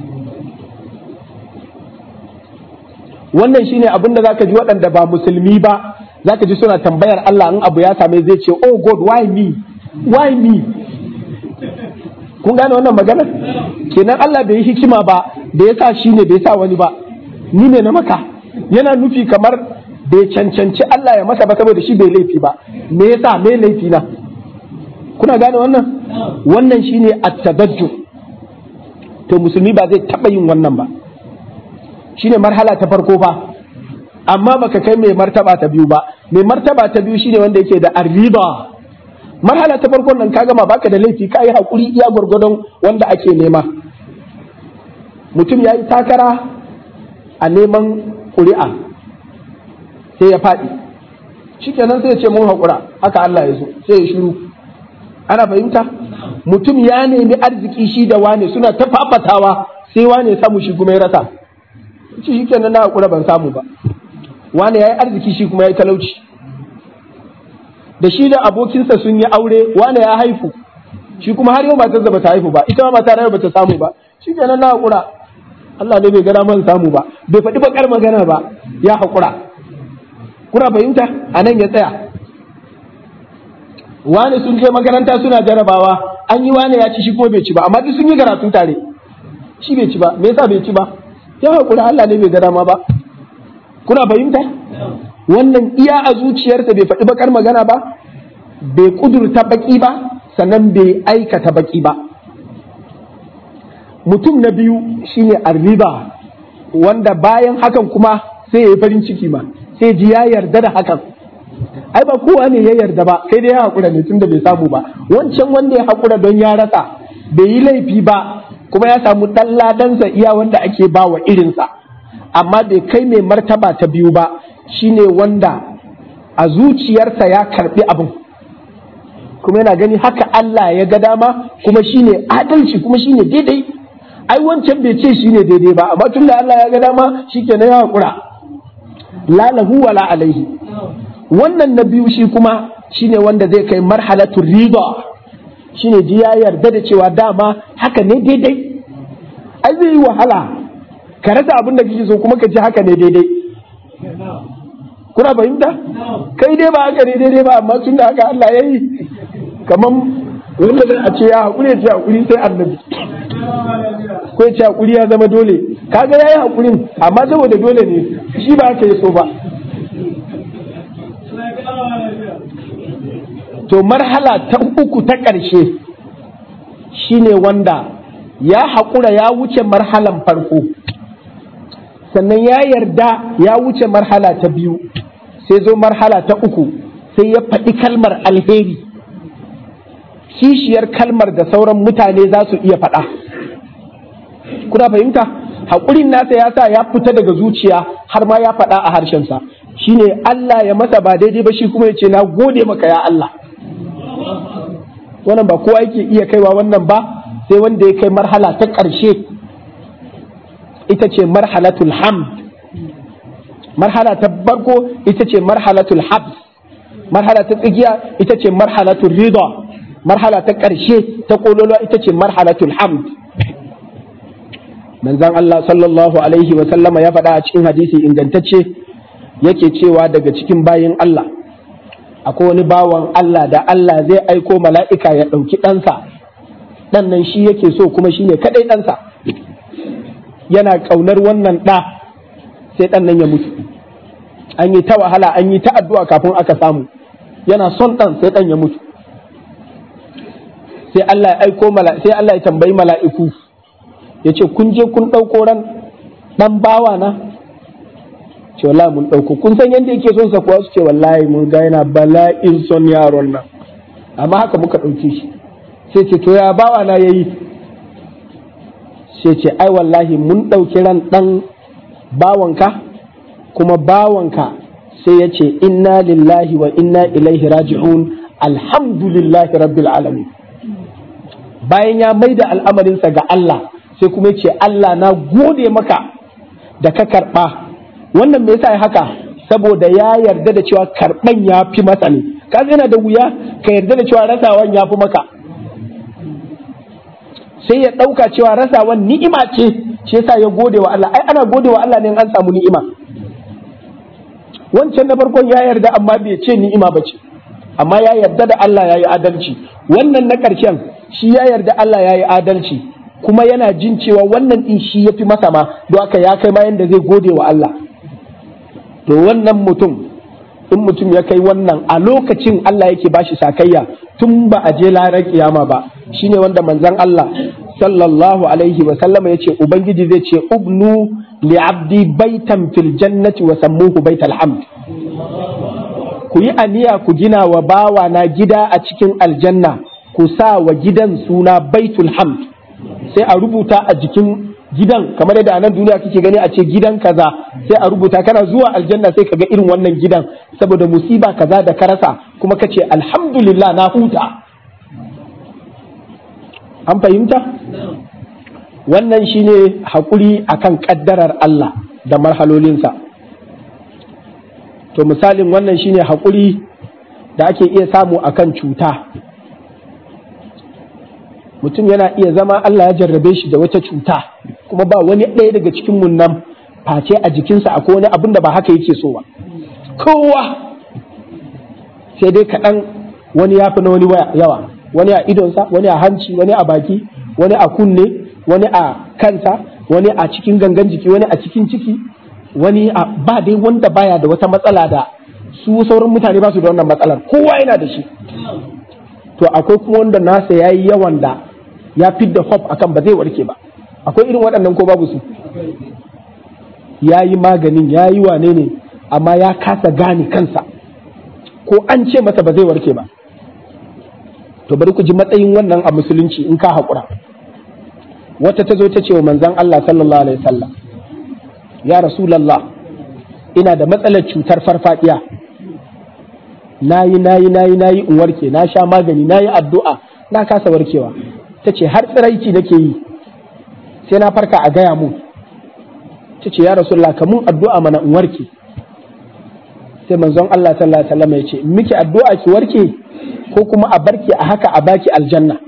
wannan shine abin da zaka ji waɗanda ba musulmi ba zaka ji suna tambayar Allah in abu ya same zai ce oh god why me why me kun gane wannan magana kenan Allah bai yi hikima ba da ya sa shi ne bai sa wani ba ni ne na maka yana nufi kamar bai cancanci Allah ya masa ba saboda shi bai laifi ba me yasa me laifi na kuna gane wannan wannan shine at-tadajju to musulmi ba zai taba yin wannan ba shine marhala ta farko fa amma baka kai mai martaba ta biyu ba mai martaba ta biyu shine wanda yake da arriba marhala ta farkon nan ka gama baka da laifi ka yi hakuri iya gwargwadon wanda ake nema mutum ya yi takara a neman ƙuri'a sai ya faɗi shikenan sai ya ce mun haƙura haka Allah ya so sai ya shiru ana fahimta mutum ya nemi arziki shi da wane suna ta fafatawa sai wane samu shi kuma ya rasa shi shikenan na haƙura ban samu ba wane ya yi arziki shi kuma ya yi talauci da shi da abokinsa sun yi aure wane ya haifu shi kuma har yau matar da bata haifu ba ita ma mata yau bata samu ba shi kenan na haƙura Allah ne bai gada man samu ba bai faɗi bakar magana ba ya haƙura kuna fahimta a nan ya tsaya wane sun je makaranta suna jarabawa an yi wane ya ci shi kuma bai ci ba amma duk sun yi karatu tare shi bai ci ba me yasa bai ci ba ya haƙura Allah ne bai gada ma ba kuna fahimta wannan iya a zuciyarsa bai faɗi bakar magana ba bai kudurta baki ba sannan bai aikata baki ba mutum na biyu shine arriba wanda bayan hakan kuma sai ya yi farin ciki ma sai ji ya yarda da hakan ai ba kowa ne ya yarda ba sai dai ya haƙura ne tunda bai samu ba wancan wanda ya haƙura don ya rasa bai yi laifi ba kuma ya samu ɗan ladansa iya wanda ake ba wa irinsa amma bai kai mai martaba ta biyu ba shine wanda a zuciyarsa ya karbi abin kuma yana gani haka Allah ya ga dama kuma shine adalci kuma shine daidai ai wancan bai ce shine daidai ba amma tunda Allah ya ga dama shikenan ya hakura la lahu wala alaihi wannan na biyu shi kuma shine wanda zai kai marhalatu rida shine ji ya yarda da cewa dama haka ne daidai ai zai yi wahala ka rasa abin da kake so kuma ka ji haka ne daidai kuna fahimta kai dai ba haka ne daidai ba amma tun da haka Allah ya yi kamar wanda zai a ce ya haƙuri ya ce haƙuri sai annabi ko ya ce haƙuri ya zama dole kaga ya yi haƙurin amma saboda dole ne shi ba haka ya so ba to marhala ta uku ta ƙarshe shine wanda ya haƙura ya wuce marhalan farko sannan ya yarda ya wuce marhala ta biyu sai zo marhala ta uku sai ya faɗi kalmar alheri kishiyar kalmar da sauran mutane za su iya faɗa kuna fahimta haƙurin nasa ya sa ya fita daga zuciya har ma ya faɗa a harshensa shine Allah ya masa ba daidai ba shi kuma ya ce na gode maka ya Allah wannan ba kowa yake iya kaiwa wannan ba sai wanda ya kai marhala ta ƙarshe ita ce marhalatul hamd marhala ta farko ita ce marhalatul habs marhala ta tsigiya ita ce marhalatul rida marhala ta ƙarshe ta kololuwa ita ce marhalatul hamd manzon Allah sallallahu alaihi wa sallama ya faɗa a cikin hadisi ingantacce yake cewa daga cikin bayin Allah akwai wani bawan Allah da Allah zai aiko mala'ika ya ɗauki ɗansa ɗan nan shi yake so kuma shi ne kaɗai ɗansa yana ƙaunar wannan ɗa sai ɗan nan ya mutu an yi ta wahala an yi ta addu'a kafin aka samu yana son ɗan sai ɗan ya mutu sai Allah ya aiko sai Allah ya tambayi mala'iku ya ce kun je kun ɗauko ran ɗan bawa na ce wallahi mun ɗauko kun san yadda yake son sa kuwa su ce wallahi mun ga yana bala'in son yaron nan amma haka muka ɗauke shi sai ce to ya bawa na yayi sai ce ai wallahi mun ɗauki ran ɗan bawanka kuma bawanka sai ya ce inna lillahi wa inna ilaihi raji'un alhamdulillahi rabbil alamin bayan ya maida al'amarinsa ga Allah sai kuma ya ce Allah na gode maka da ka karɓa wannan me yasa ya haka saboda ya yarda da cewa karban ya fi masa ne kaga yana da wuya ka yarda da cewa rasawan ya fi maka sai ya ɗauka cewa rasawan ni'ima ce shi yasa ya gode wa Allah ai ana gode wa Allah ne an samu ni'ima wancan na farkon ya yarda amma bai ce ni'ima ba ce amma ya yarda da Allah ya yi adalci wannan na ƙarshen shi ya yarda Allah ya yi adalci kuma yana jin cewa wannan ɗin shi ya fi masa ma don haka ya kai ma yanda zai gode wa Allah to wannan mutum in mutum ya kai wannan a lokacin Allah yake bashi sakayya tun ba a je larar kiyama ba shine wanda manzon Allah sallallahu alaihi wa sallama yace ubangiji zai ce ubnu li abdi baitan fil jannati wa sammuhu baital hamd ku yi aniya ku gina wa bawa na gida a cikin aljanna ku sa wa gidan suna baitul hamd sai a rubuta a jikin gidan kamar yadda a nan duniya kake gani a ce gidan kaza sai a rubuta kana zuwa aljanna sai ka ga irin wannan gidan saboda musiba kaza da ka rasa kuma ka ce alhamdulillah na huta an fahimta wannan shine haƙuri akan ƙaddarar Allah da marhalolinsa to misalin wannan shine haƙuri da ake iya samu akan cuta mutum yana iya zama Allah ya jarrabe shi da wata cuta kuma ba wani ɗaya daga cikin mun nan face a jikinsa akwai wani abin da ba haka yake so ba kowa sai dai kaɗan wani ya fi na wani yawa wani a idonsa wani a hanci wani a baki wani a kunne wani a kansa wani a cikin gangan jiki wani a cikin ciki wani a ba dai wanda baya da wata matsala da su sauran mutane ba su da wannan matsalar kowa yana da shi to akwai kuma wanda nasa ya yi yawan da ya fidda hope akan ba zai warke ba akwai irin waɗannan ko babu su ya yi maganin ya yi wane ne amma ya kasa gane kansa ko an ce masa ba zai warke ba to bari ku ji matsayin wannan a musulunci in ka haƙura wata ta zo ta ce wa manzan Allah sallallahu alaihi wasallam ya rasulallah ina da matsalar cutar farfadiya nayi nayi nayi nayi in warke na sha magani nayi addu'a na kasa warkewa ta ce har tsiraici nake yi sai na farka a gaya mun ta ce ya rasulallah ka mun addu'a mana in warke sai manzon Allah sallallahu alaihi wasallam ya ce miki addu'a ki warke ko kuma a barki a haka a baki aljanna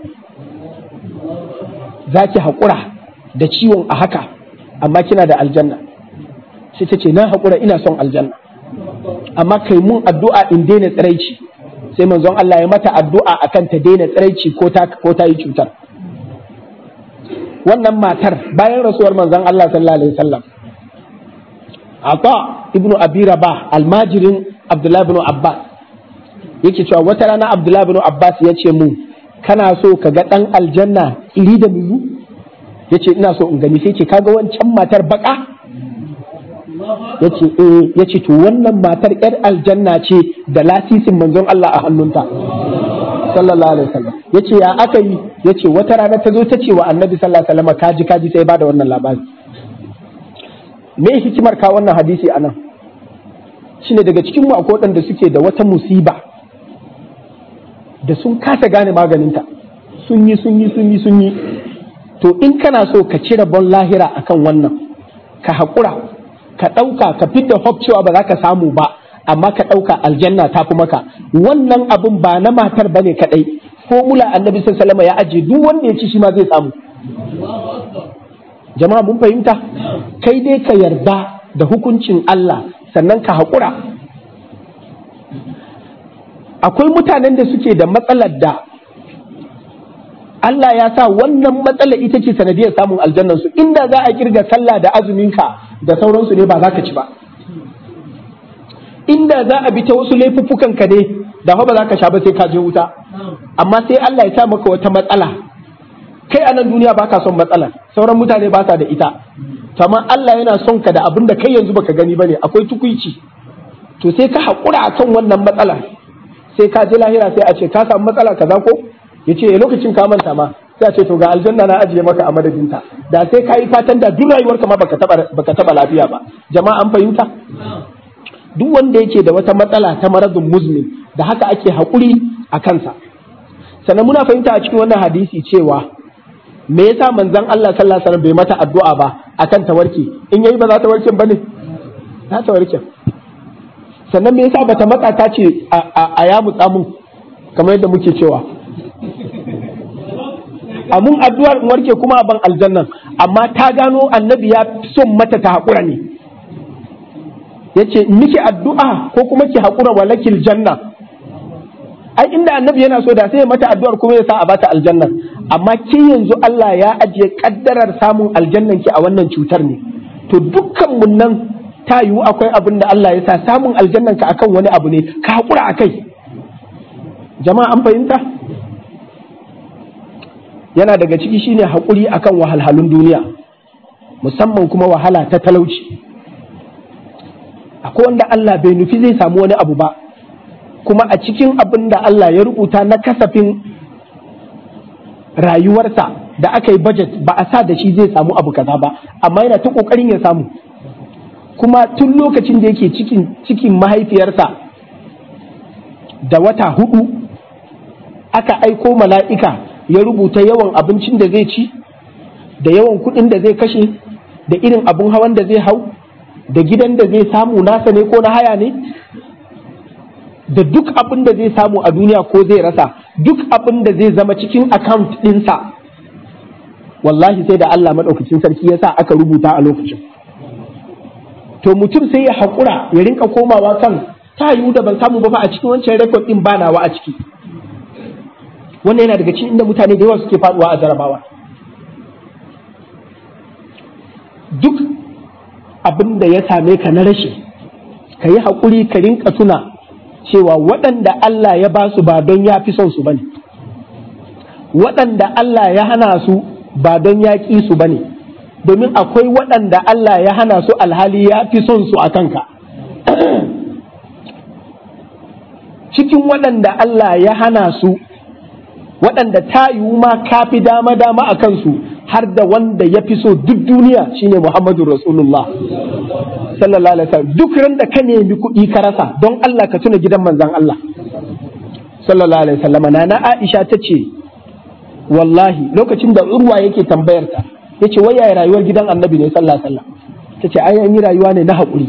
za ki haƙura da ciwon a haka amma kina da aljanna sai ta ce na haƙura ina son aljanna amma kai mun addu'a in daina tsiraici sai manzon Allah ya mata addu'a akan ta daina tsiraici ko ta ko ta yi cutar wannan matar bayan rasuwar manzon Allah sallallahu alaihi wasallam Ata ibnu Abi Rabah almajirin Abdullah ibn Abbas yake cewa wata rana Abdullah ibn Abbas ya ce mu kana so ka ga dan aljanna iri da miyu yace ina so in gani sai ce kaga wancan matar baka yace eh yace to wannan matar yar aljanna ce da lasisin manzon Allah a hannunta sallallahu alaihi wasallam yace ya aka yi yace wata rana ta zo ta ce wa annabi sallallahu alaihi wasallam kaji kaji sai ba da wannan labari me hikimar ka wannan hadisi anan shine daga cikin mu akwai waɗanda suke da wata musiba da sun kasa gane maganinta sun yi sun yi sun yi sun yi to in kana so ka cire bon lahira akan wannan ka haƙura ka ɗauka ka fidda hope cewa ba za ka samu ba amma ka ɗauka aljanna ta fi maka wannan abun ba na matar ba ne kaɗai formula annabi sallallahu ya ajiye duk wanda ya ci shi ma zai samu jama'a mun fahimta kai dai ka yarda da hukuncin Allah sannan ka haƙura akwai mutanen da suke da matsalar da Allah ya sa wannan matsala ita ce sanadiyar samun aljannan su inda za a kirga sallah da azuminka da sauransu ne ba za ka ci ba inda za a bi ta wasu laifuffukan ka ne da ba za ka sha ba sai ka je wuta amma sai Allah ya sa maka wata matsala kai a nan duniya baka son matsala sauran mutane ba sa da ita to amma Allah yana son ka da abin da kai yanzu baka gani bane akwai tukuici to sai ka haƙura akan wannan matsala sai ka je lahira sai a ce ka samu matsala kaza ko ya ce lokacin ka manta ma sai a ce to ga aljanna na ajiye maka a madadinta da sai ka yi fatan da duk rayuwarka ma baka taba baka taba lafiya ba jama'a an fahimta duk wanda yake da wata matsala ta maradun muzmin da haka ake haƙuri a kansa sannan muna fahimta a cikin wannan hadisi cewa me yasa manzon Allah sallallahu alaihi wasallam bai mata addu'a ba akan ta warke in yayi ba za ta warke bane za ta warke sannan me yasa bata matsa ta ce a ya mutsa mun kamar yadda muke cewa a mun addu'ar in warke kuma a ban aljannan amma ta gano annabi ya son mata ta haƙura ne ya ce miki addu'a ko kuma ki haƙura walakil janna ai inda annabi yana so da sai mata addu'ar kuma ya sa a bata aljannan amma ke yanzu Allah ya ajiye kaddarar samun aljannan ki a wannan cutar ne to dukkan mun nan ta yiwu akwai abin da Allah ya sa samun aljannan ka akan wani abu ne ka haƙura akai jama'a an fahimta yana daga ciki shine haƙuri akan wahalhalun duniya musamman kuma wahala ta talauci akwai wanda Allah bai nufi zai samu wani abu ba kuma a cikin abin da Allah ya rubuta na kasafin rayuwarsa da aka yi budget ba a sa da shi zai samu abu kaza ba amma yana ta ƙoƙarin ya samu kuma tun lokacin da yake cikin cikin mahaifiyarsa da wata hudu aka aiko mala'ika ya rubuta yawan abincin da zai ci da yawan kuɗin da zai kashe da irin abin hawan da zai hau da gidan da zai samu nasa ne ko na haya ne da duk abin da zai samu a duniya ko zai rasa duk abin da zai zama cikin account ɗinsa wallahi sai da Allah maɗaukacin sarki ya sa aka rubuta a lokacin to mutum sai ya haƙura ya rinka komawa kan ta yiwu da ban samu ba fa a cikin wancan rekod ɗin ba nawa a ciki wannan yana daga cikin inda mutane da yawa suke faduwa a jarabawa duk abin da ya same ka na rashi ka yi haƙuri ka rinka tuna cewa waɗanda Allah ya ba su ba don ya fi son su bane waɗanda Allah ya hana su ba don ya ƙi su bane domin akwai waɗanda Allah ya hana su alhali ya fi son su a kanka cikin waɗanda Allah ya hana su waɗanda ta yiwu ma ka fi dama dama a kansu har da wanda ya fi so duk duniya shine Muhammadu Rasulullah sallallahu alaihi wasallam duk ran da ka nemi kuɗi ka rasa don Allah ka tuna gidan manzon Allah sallallahu alaihi wasallam nana Aisha ta ce wallahi lokacin da Urwa yake tambayar ta yace wai yaya rayuwar gidan Annabi ne sallallahu alaihi wasallam tace ai an yi rayuwa ne na haƙuri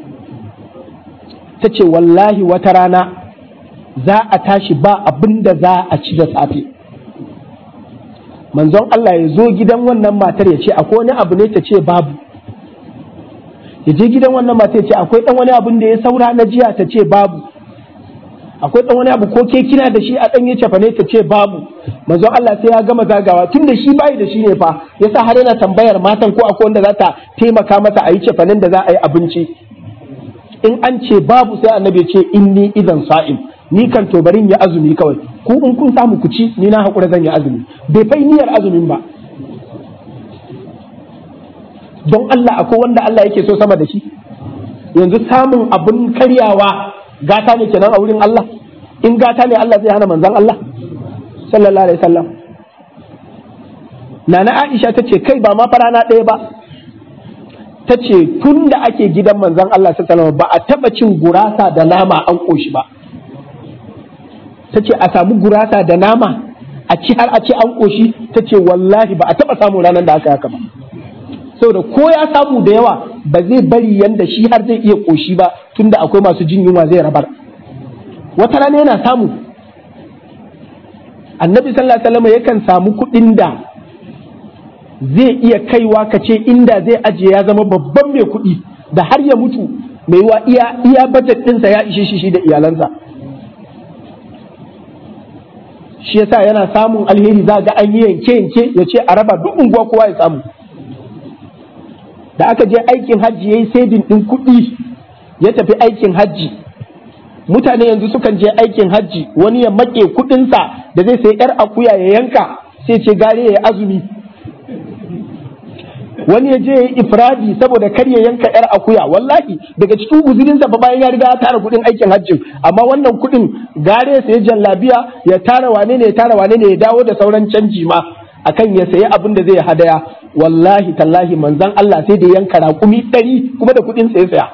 tace wallahi wata rana za a tashi ba abin da za a ci da safe manzon Allah ya zo gidan wannan matar ya ce akwai wani abu ne ta ce babu ya je gidan wannan matar ya ce akwai dan wani abin da ya saura na jiya ta ce babu akwai dan wani abu ko ke kina da shi a dan ya cefa ne ta ce babu manzon Allah sai ya gama zagawa tun da shi bai da shi ne fa yasa har yana tambayar matan ko akwai wanda za ta taimaka masa a yi cefanen da za a yi abinci in an ce babu sai annabi ya ce inni idan sa'im ni kan to barin ya azumi kawai ku in kun samu ku ci ni na haƙura zan yi azumi bai fai niyyar azumin ba don Allah akwai wanda Allah yake so sama da shi yanzu samun abin karyawa gata ne kenan a wurin Allah in gata ne Allah zai hana manzan Allah sallallahu alaihi wasallam nana Aisha ta ce kai ba ma farana ɗaya ba ta ce tun da ake gidan manzan Allah sallallahu alaihi wasallam ba a taɓa cin gurasa da nama an ƙoshi ba ta ce a samu gurasa da nama a ci har a ci an ƙoshi ta ce wallahi ba a taɓa samun ranar da aka haka ba saboda ko ya samu da yawa ba zai bari yanda shi har zai iya ƙoshi ba tunda akwai masu jin yunwa zai rabar wata rana yana samu annabi sallallahu alaihi wasallam yakan samu kuɗin da zai iya kaiwa ka ce inda zai ajiye ya zama babban mai kuɗi da har ya mutu mai wa iya iya budget ɗinsa ya ishe shi da iyalansa shi yasa yana samun alheri za ga an yi yanke yanke ya ce a raba duk unguwa kowa ya samu da aka je aikin hajji ya yi saving ɗin kuɗi ya tafi aikin hajji mutane yanzu sukan je aikin hajji wani ya maƙe kuɗinsa da zai sai yar akuya ya yanka sai ce gare ya yi azumi wani ya je ya yi ifradi saboda kar ya yanka yar akuya wallahi daga cikin guzurinsa ba bayan ya riga ya tara kuɗin aikin hajjin amma wannan kuɗin gare ya sayi jallabiya ya tara wane ne ya tara wane ne ya dawo da sauran canji ma akan ya sayi abin da zai hadaya wallahi tallahi manzan Allah sai da yanka raƙumi ɗari kuma da kuɗin saya saya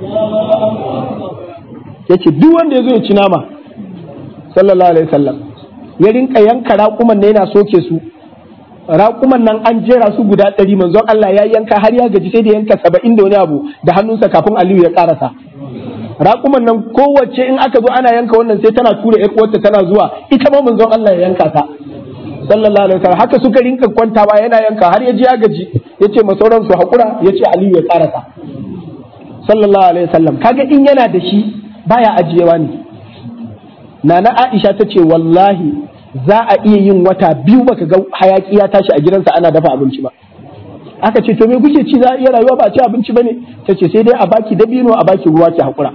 yace duk wanda ya zo ya ci nama sallallahu alaihi wasallam ya rinka yanka raƙuman ne yana soke su raƙuman nan an jera su guda ɗari manzon Allah ya yanka har ya gaji sai da yanka saba'in da wani abu da hannunsa kafin Aliyu ya ƙarasa raƙuman nan kowace in aka zo ana yanka wannan sai tana tura ƴar uwarta tana zuwa ita ma manzon Allah ya yanka ta sallallahu alaihi wasallam haka suka rinka kwantawa yana yanka har ya ji ya gaji yace ma sauran su hakura yace Aliyu ya karasa sallallahu alaihi wasallam kaga in yana da shi baya ajiyewa ne nana Aisha ta ce wallahi za a iya yin wata biyu baka ga hayaki ya tashi a gidansa ana dafa abinci ba aka ce to me kuke ci za a iya rayuwa ba a ci abinci bane ta ce sai dai a baki dabino a baki ruwa ki hakura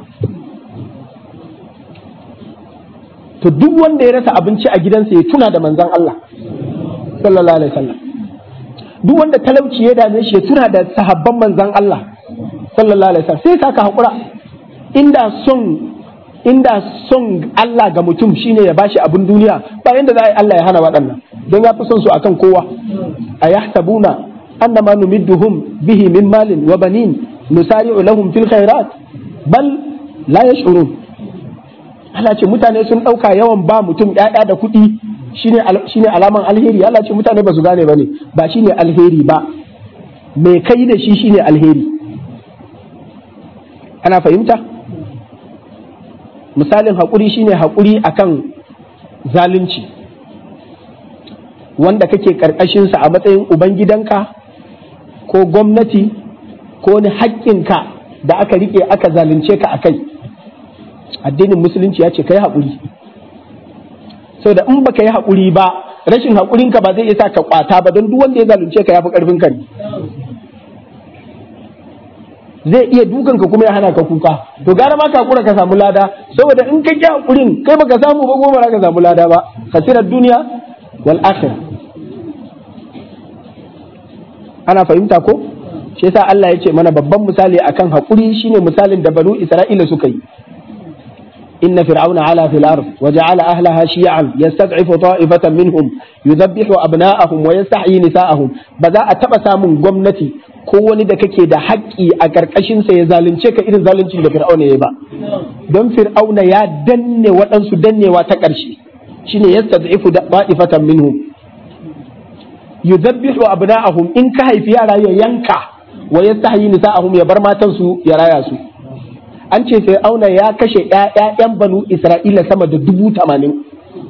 to duk wanda ya rasa abinci a gidansa ya tuna da manzon Allah sallallahu alaihi wasallam duk wanda talauci ya dame shi ya tuna da sahabban manzon Allah sallallahu alaihi wasallam sai ka hakura inda son inda son Allah ga mutum shine ya bashi abin duniya ba yanda za a yi Allah ya hana waɗannan don ya fi son su akan kowa a yahtabuna annama numidduhum bihi min malin wa banin nusari'u lahum fil khairat bal la yash'urun Allah ce mutane sun ɗauka yawan ba mutum ‘ya'ya da kuɗi shine alaman alheri Allah ce mutane ba su gane ba ne ba shine alheri ba mai kai da shi shine alheri ana fahimta misalin haƙuri shine haƙuri akan zalunci wanda kake ƙarƙashinsa a matsayin ubangidanka ko gwamnati ko wani haƙƙinka da aka riƙe aka zalunce ka a kai addinin musulunci ya ce ka yi haƙuri sau da in baka yi haƙuri ba rashin haƙurinka ba zai iya sa ka kwata ba don duk wanda ya zalunce ka ya fi ƙarfin ka ne zai iya dukan ka kuma ya hana ka kuka to gara ma ka hakura ka samu lada saboda in ka ki haƙurin kai baka samu ba goma ka samu lada ba kasirar duniya wal akhirah ana fahimta ko shi yasa Allah ya ce mana babban misali akan haƙuri shine misalin da banu Isra'ila suka yi إن فرعون علا في الأرض وجعل أهلها شيعا يستضعف طائفة منهم يذبح أبناءهم ويستحيي نساءهم بذا أتبسا من قمنتي kowani da kake da haƙƙi a ƙarƙashinsa ya zalunce ka irin zalunci da fir'auna ya ba don fir'auna ya danne waɗansu dannewa ta ƙarshe shine yastad'ifu da'ifatan minhum yudabbihu abna'ahum in ka haifi yara ya yanka wa yastahyi nisa'ahum ya bar matansu ya raya su an ce fir'auna ya kashe ‘ya'yan banu isra'ila sama da dubu tamanin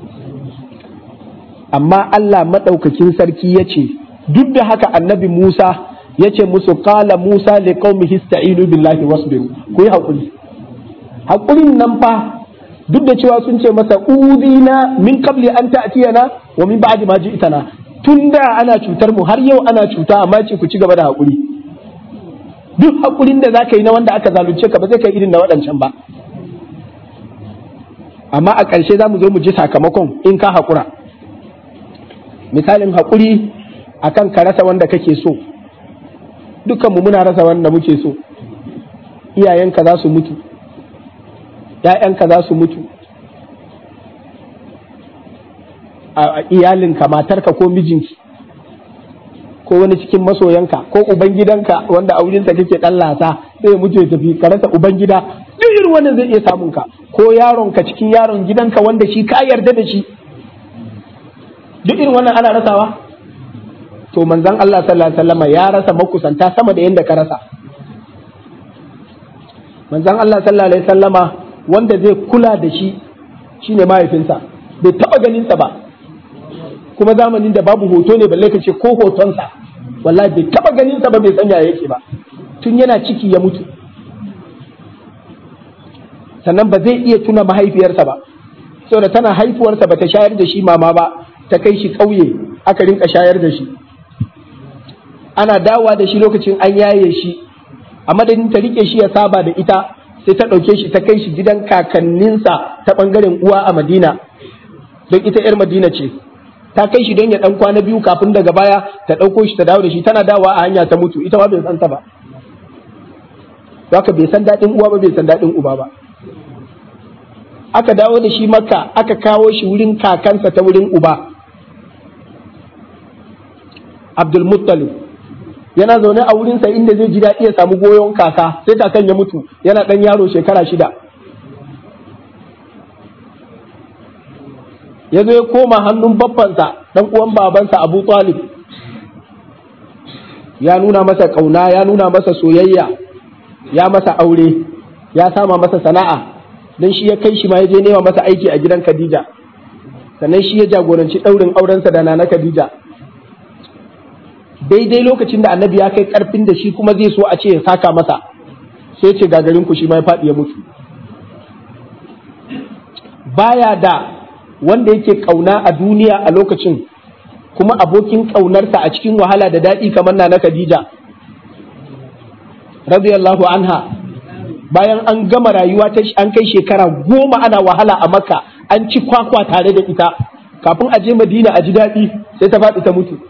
amma Allah maɗaukakin sarki ya ce duk da haka annabi Musa ya ce musu kala Musa li qaumihi ista'inu billahi wasbiru ku yi haƙuri haƙurin nan fa duk da cewa sun ce masa udina min qabli an ta'tiyana wa min ba'di ma ji'tana tun da ana cutar mu har yau ana cuta amma ce ku ci gaba da haƙuri duk haƙurin da za ka yi na wanda aka zalunce ka ba zai kai irin na waɗancan ba amma a ƙarshe za mu zo mu ji sakamakon in ka haƙura misalin haƙuri akan ka rasa wanda kake so dukkanmu muna rasa wanda muke so iyayenka za su mutu ‘ya'yanka za su mutu a iyalinka matarka ko mijinki ko wani cikin masoyanka ko ubangidanka wanda a wurinsa kake dan lasa sai ya mutu ya tafi ka rasa ubangida duk irin wannan zai iya samun ka ko yaronka cikin yaron gidanka wanda shi ka yarda da shi duk irin wannan ana rasawa to manzon Allah sallallahu alaihi wasallam ya rasa makusanta sama da yanda ka rasa manzon Allah sallallahu alaihi wasallama wanda zai kula da shi shine mahaifinsa bai taba ganin sa ba kuma zamanin da babu hoto ne balle ka ce ko hotonsa wallahi bai taba ganin sa ba bai sanya yake ba tun yana ciki ya mutu sannan ba zai iya tuna mahaifiyarsa ba saboda tana haifuwarsa ba ta shayar da shi mama ba ta kai shi ƙauye aka rinka shayar da shi ana dawowa da shi lokacin an yaye shi a madadin ta rike shi ya saba da ita sai ta ɗauke shi ta kai shi gidan kakanninsa ta ɓangaren uwa a madina don ita 'yar madina ce ta kai shi don ya dan kwana biyu kafin daga baya ta ɗauko shi ta dawo da shi tana dawa a hanya ta mutu ita ma bai san ta ba haka bai san daɗin uwa ba bai san daɗin uba ba aka dawo da shi makka aka kawo shi wurin kakansa ta wurin uba abdul muttalib yana zaune a wurinsa inda zai ji daɗi ya samu goyon kaka sai kakan ya mutu yana ɗan yaro shekara shida ya zo ya koma hannun babbansa dan uwan babansa Abu Talib ya nuna masa kauna ya nuna masa soyayya ya masa aure ya sama masa sana'a don shi ya kai shi ma ya je nema masa aiki a gidan Khadija sannan shi ya jagoranci ɗaurin aurensa da nana Khadija daidai lokacin da annabi ya kai karfin da shi kuma zai so a ce ya saka masa sai ce gagarin ku shi ma ya faɗi ya mutu baya da wanda yake kauna a duniya a lokacin kuma abokin kaunarsa a cikin wahala da daɗi kamar na Khadija radiyallahu anha bayan an gama rayuwa ta an kai shekara goma ana wahala a makka an ci kwakwa tare da ita kafin a je madina a ji daɗi sai ta faɗi ta mutu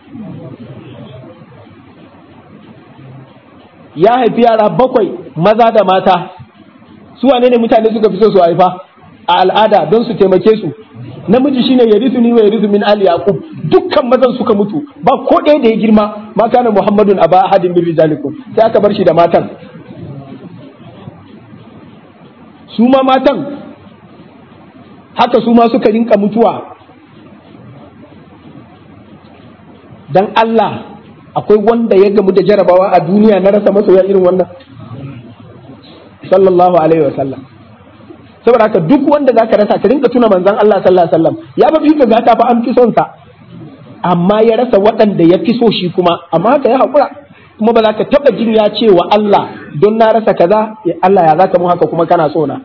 ya haifi yara bakwai maza da mata su wane ne mutane suka fi so su haifa a al'ada don su taimake su namiji shine yarithu ni wa yarithu min ali yaqub dukkan mazan suka mutu ba ko ɗaya da ya girma ma kana muhammadun aba ahadin min rijalikum sai aka bar shi da matan su ma matan haka su ma suka rinka mutuwa dan Allah akwai wanda ya gamu da jarabawa a duniya na rasa masoya irin wannan sallallahu alaihi wasallam saboda haka duk wanda zaka rasa ka rinka tuna manzon Allah sallallahu alaihi wasallam ya ba fi ka gata fa an fi son sa amma ya rasa waɗanda ya fi so shi kuma amma haka ya haƙura kuma ba za ka taɓa jin ya ce wa Allah don na rasa kaza ya Allah ya zaka mun haka kuma kana so na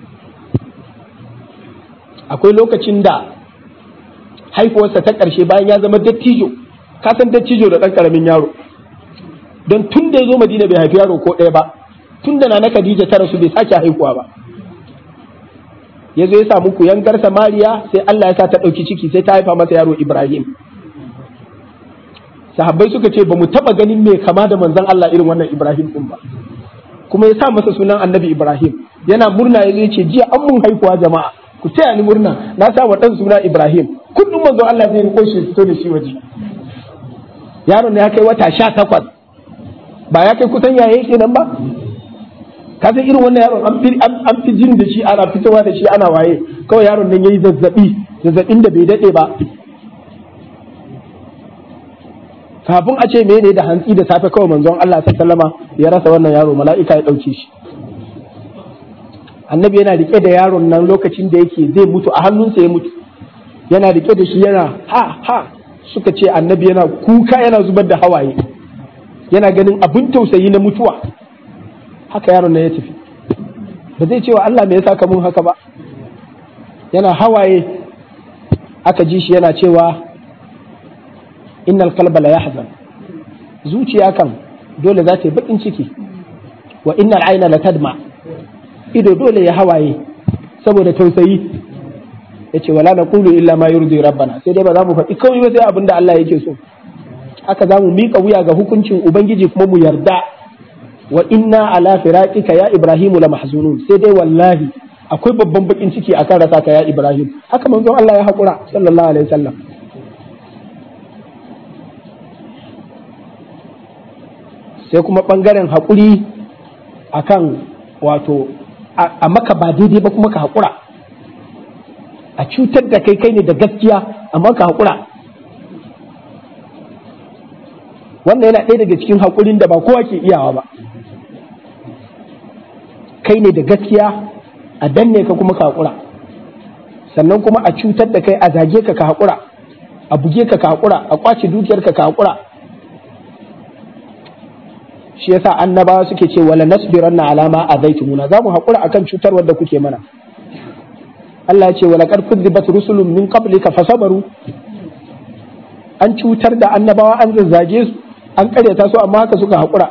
akwai lokacin da haifuwarsa ta ƙarshe bayan ya zama dattijo ka san dattijo da ɗan ƙaramin yaro don tun da ya zo madina bai haifi yaro ko ɗaya ba tun da na Khadija ta rasu bai sake haihuwa ba ya zo ya samu kuyangar Samariya sai Allah ya sa ta ɗauki ciki sai ta haifa masa yaro Ibrahim sahabbai suka ce ba mu taɓa ganin mai kama da manzon Allah irin wannan Ibrahim ɗin ba kuma ya sa masa sunan annabi Ibrahim yana murna ya ce jiya an mun haihuwa jama'a ku taya ni murna na sa wa ɗan suna Ibrahim kullum manzon Allah zai riko shi fito da shi waje yaron ya kai wata sha takwas ba ya kai kusan yaye kenan ba ka san irin wannan yaron an fi jin da shi ana fitowa da shi ana waye kawai yaron nan yayi zazzabi zazzabin da bai dade ba kafin a ce mene da hantsi da safe kawai manzon Allah sallama ya rasa wannan yaro mala'ika ya dauke shi annabi yana rike da yaron nan lokacin da yake zai mutu a hannunsa ya mutu yana rike da shi yana ha ha suka ce annabi yana kuka yana zubar da hawaye yana ganin abin tausayi na mutuwa haka yaron nan ya tafi ba zai ce wa Allah me yasa ka mun haka ba yana hawaye aka ji shi yana cewa innal qalba la yahzan zuciya kan dole za ta yi bakin ciki wa innal aina la tadma ido dole ya hawaye saboda tausayi yace wala naqulu illa ma yurdi rabbana sai dai ba za mu faɗi kawai ba sai abinda Allah yake so haka za mu miƙa wuya ga hukuncin ubangiji kuma mu yarda wa inna ala firaqika ya ibrahim la mahzunun sai dai wallahi akwai babban bakin ciki akan rasa ka ya ibrahim haka manzon Allah ya hakura sallallahu alaihi wasallam sai kuma bangaren hakuri akan wato a maka ba daidai ba kuma ka hakura a cutar da kai kai ne da gaskiya amma ka hakura wannan yana ɗaya daga cikin haƙurin da ba kowa ke iyawa ba kai ne da gaskiya a danne ka kuma ka haƙura sannan kuma a cutar da kai a zage ka ka haƙura a buge ka ka haƙura a ƙwace dukiyar ka ka haƙura shi yasa annabawa suke ce wala nasbiranna alama azaitumuna za mu haƙura akan cutar wadda kuke mana Allah ya ce wala qad kudzibat rusulun min qablika fasabaru an cutar da annabawa an zazzage su an karyata su amma haka suka haƙura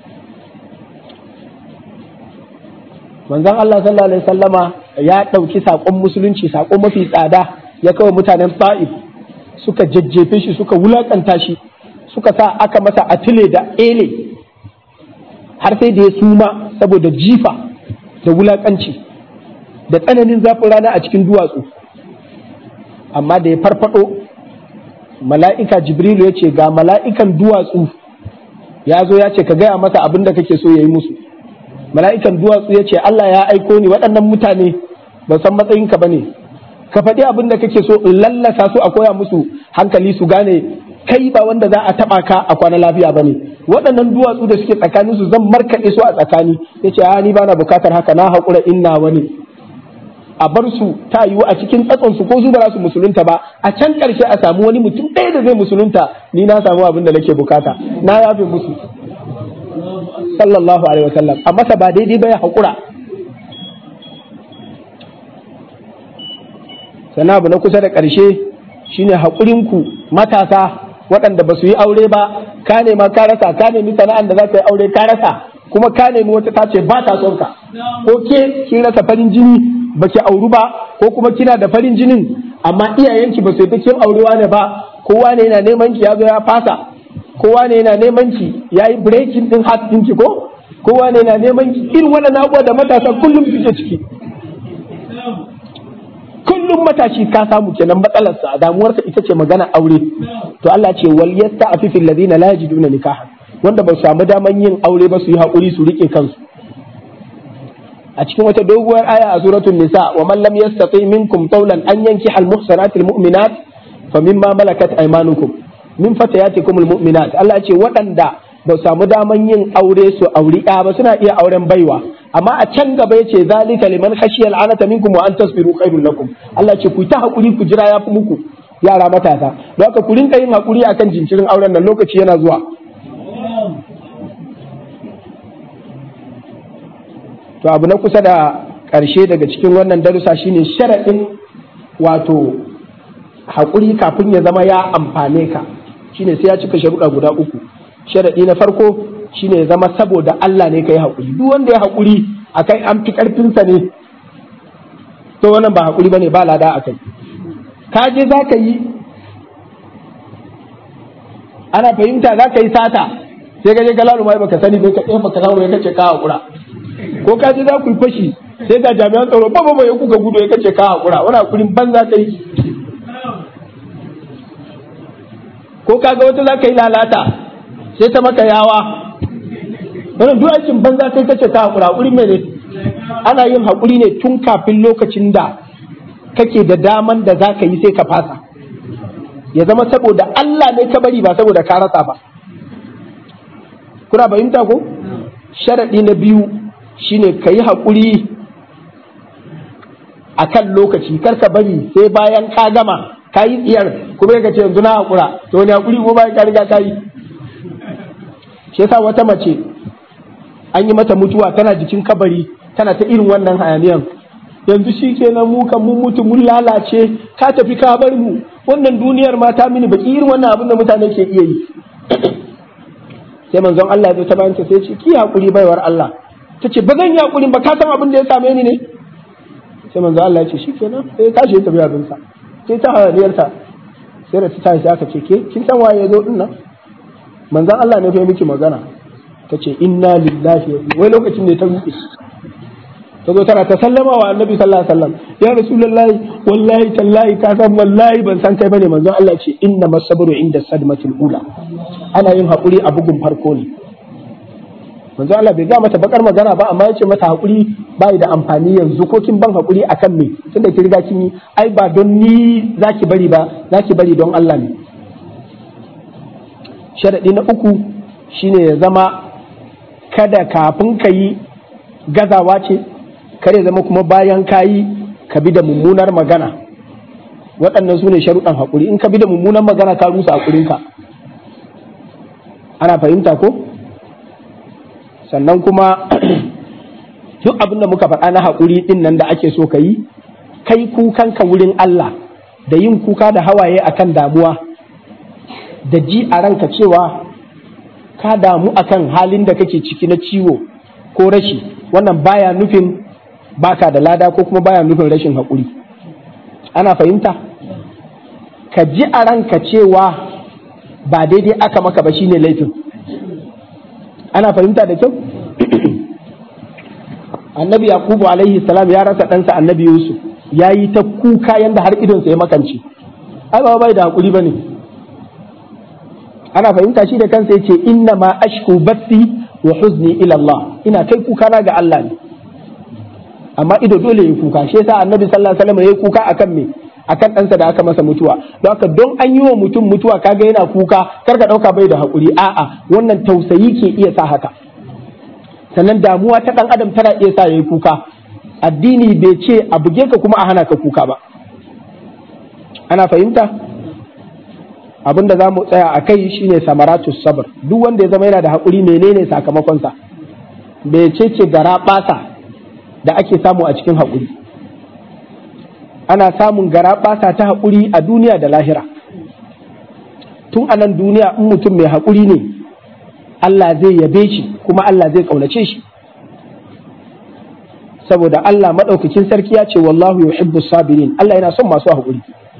manzon Allah sallallahu alaihi sallama ya ɗauki saƙon musulunci saƙon mafi tsada ya kawo mutanen ta'if suka jajjefe shi suka wulaƙanta shi suka sa aka masa atile da ele har sai da ya suma saboda jifa da wulaƙanci da tsananin zafin rana a cikin duwatsu amma da ya farfado mala'ika jibrilu ya ce ga mala'ikan duwatsu ya zo ya ce ka gaya masa abin da kake so ya yi musu mala'ikan duwatsu ya ce Allah ya aiko ni waɗannan mutane ba san matsayinka ba ne ka faɗi abin da kake so in lallasa su a koya musu hankali su gane kai ba wanda za a taba ka a kwana lafiya bane waɗannan duwatsu da suke tsakanin su zan markaɗe su a tsakani yace a ni bana bukatar haka na haƙura inna wani a bar su ta yiwu a cikin tsatson su ko su ba su musulunta ba a can ƙarshe a samu wani mutum ɗaya da zai musulunta ni na samu abin da nake bukata na yafe musu sallallahu alaihi wasallam a masa ba daidai ba ya haƙura sannan abu na kusa da ƙarshe shine haƙurinku matasa waɗanda ba su yi aure ba ka nema ka rasa ka nemi sana'an da za ka yi aure ka rasa kuma ka nemi wata ta ce ba ta son ka ko ke kin rasa farin jini ba ki auru ba ko kuma kina da farin jinin amma iyayenki ba su yi kin aurewa ne ba kowa ne yana neman ki ya zo ya fasa kowa ne yana neman ki ya yi breaking din heart ɗinki ko kowa ne yana neman ki irin waɗannan abubuwa da matasa kullum suke ciki kullum matashi ka samu kenan matsalarsa damuwarsa ita ce magana aure to Allah ce wal yasta'fifu alladhina la yajiduna nikahan wanda ba su samu daman yin aure ba su yi hakuri su rike kansu a cikin wata doguwar aya a suratul nisa wa man lam yastati minkum qawlan an yankiha al muhsanati al mu'minat fa mimma malakat aymanukum min fatayatikum al mu'minat Allah ce waɗanda ba su samu daman yin aure su auri ɗaya ba suna iya auren baiwa amma a can gaba yace zalika liman khashiya al'anata minkum wa an tasbiru khairul lakum Allah ce ku ta hakuri ku jira yafi muku yara matasa don haka ku rinka yin hakuri akan jinkirin auren nan lokaci yana zuwa to abu na kusa da ƙarshe daga cikin wannan darussa shine sharaɗin wato hakuri kafin ya zama ya amfane ka shine sai ya cika sharuɗa guda uku sharaɗi na farko shine ya zama saboda Allah ne ka yi haƙuri duk wanda ya haƙuri a kai an fi ƙarfinsa ne to wannan ba haƙuri ba ne ba lada a kai ka je za ka yi ana fahimta za ka yi sata sai ka je ka lalu mai baka sani bai ka ɗaya baka samu ya kace ka haƙura ko ka je za ku yi fashi sai ga jami'an tsaro ba ba ya kuka gudu ya kace ka haƙura wani haƙurin ban za ka yi ko ka ga wata za ka yi lalata sai ta maka yawa wannan duk aikin banza kai kace ta hakura hakuri mai ne ana yin hakuri ne tun kafin lokacin da kake da daman da za ka yi sai ka fasa ya zama saboda Allah ne ka bari ba saboda ka rasa ba kuna fahimta ko sharaɗi na biyu shine ka yi haƙuri a kan lokaci kar ka bari sai bayan ka gama ka yi tsiyar kuma ka ce yanzu na haƙura to wani haƙuri ko bayan ka riga ka yi shi yasa wata mace an yi mata mutuwa tana jikin kabari tana ta irin wannan hayaniyan yanzu shi kenan mu kan mun mutu mun lalace ka tafi ka bar mu wannan duniyar ma ta mini baki irin wannan abin da mutane ke iya yi sai manzon Allah ya zo ta bayanta sai ce ki hakuri baiwar Allah ta ce ba zan yi hakuri ba ka san abin da ya same ni ne sai manzon Allah ya ce shikenan sai ya tashi ya tafi abin sa sai ta hayaniyarta sai da ta tashi aka ce ke kin san waye ya zo din nan manzon Allah ne fa miki magana ta ce inna lillahi wai lokacin ne ta rufe ta zo tana ta sallama wa annabi sallallahu alaihi wasallam ya rasulullahi wallahi tallahi ka san wallahi ban san kai bane manzon Allah ce inna masabru inda sadmatil ula ana yin hakuri a bugun farko ne manzon Allah bai ga mata bakar magana ba amma ya ce mata hakuri bai da amfani yanzu ko kin ban hakuri akan me tunda ki riga kin yi ai ba don ni zaki bari ba zaki bari don Allah ne sharadi na uku shine ya zama kada kafin ka yi gazawa ce kare zama kuma bayan ka yi ka bi da mummunar magana waɗannan su ne sharuɗan haƙuri in ka bi da mummunar magana ka rusa haƙurinka ana fahimta ko sannan kuma duk abin da muka faɗa na haƙuri ɗin nan da ake so ka yi kai kukanka wurin Allah da yin kuka da hawaye akan damuwa da ji a ranka cewa ka damu akan halin da kake ciki na ciwo ko rashi wannan baya nufin baka da lada ko kuma baya nufin rashin haƙuri ana fahimta ka ji a ranka cewa ba daidai aka maka ba shine laifin ana fahimta da kyau annabi yakubu alaihi salam ya rasa ɗansa annabi yusuf ya yi ta kuka yanda har idonsa ya makance ai ba bai da haƙuri ba ne ana fahimta shi da kansa yace inna ma ashku bathi wa huzni ila Allah ina kai kuka na ga Allah ne amma ido dole yi kuka shi yasa annabi sallallahu alaihi wasallam yayi kuka akan me akan ɗansa da aka masa mutuwa don haka don an yi wa mutum mutuwa kaga yana kuka kar ka ɗauka bai da haƙuri a'a wannan tausayi ke iya sa haka sannan damuwa ta ɗan adam tana iya sa ya yi kuka addini bai ce a buge ka kuma a hana ka kuka ba ana fahimta abin da za mu tsaya a kai shine samaratus sabr duk wanda ya zama yana da haƙuri menene sakamakonsa bai ce ce gara ɓasa da ake samu a cikin haƙuri ana samun gara ɓasa ta haƙuri a duniya da lahira tun a nan duniya in mutum mai haƙuri ne Allah zai yabe shi kuma Allah zai ƙaunace shi saboda Allah maɗaukakin sarki ya ce wallahu yuhibbu sabirin Allah yana son masu haƙuri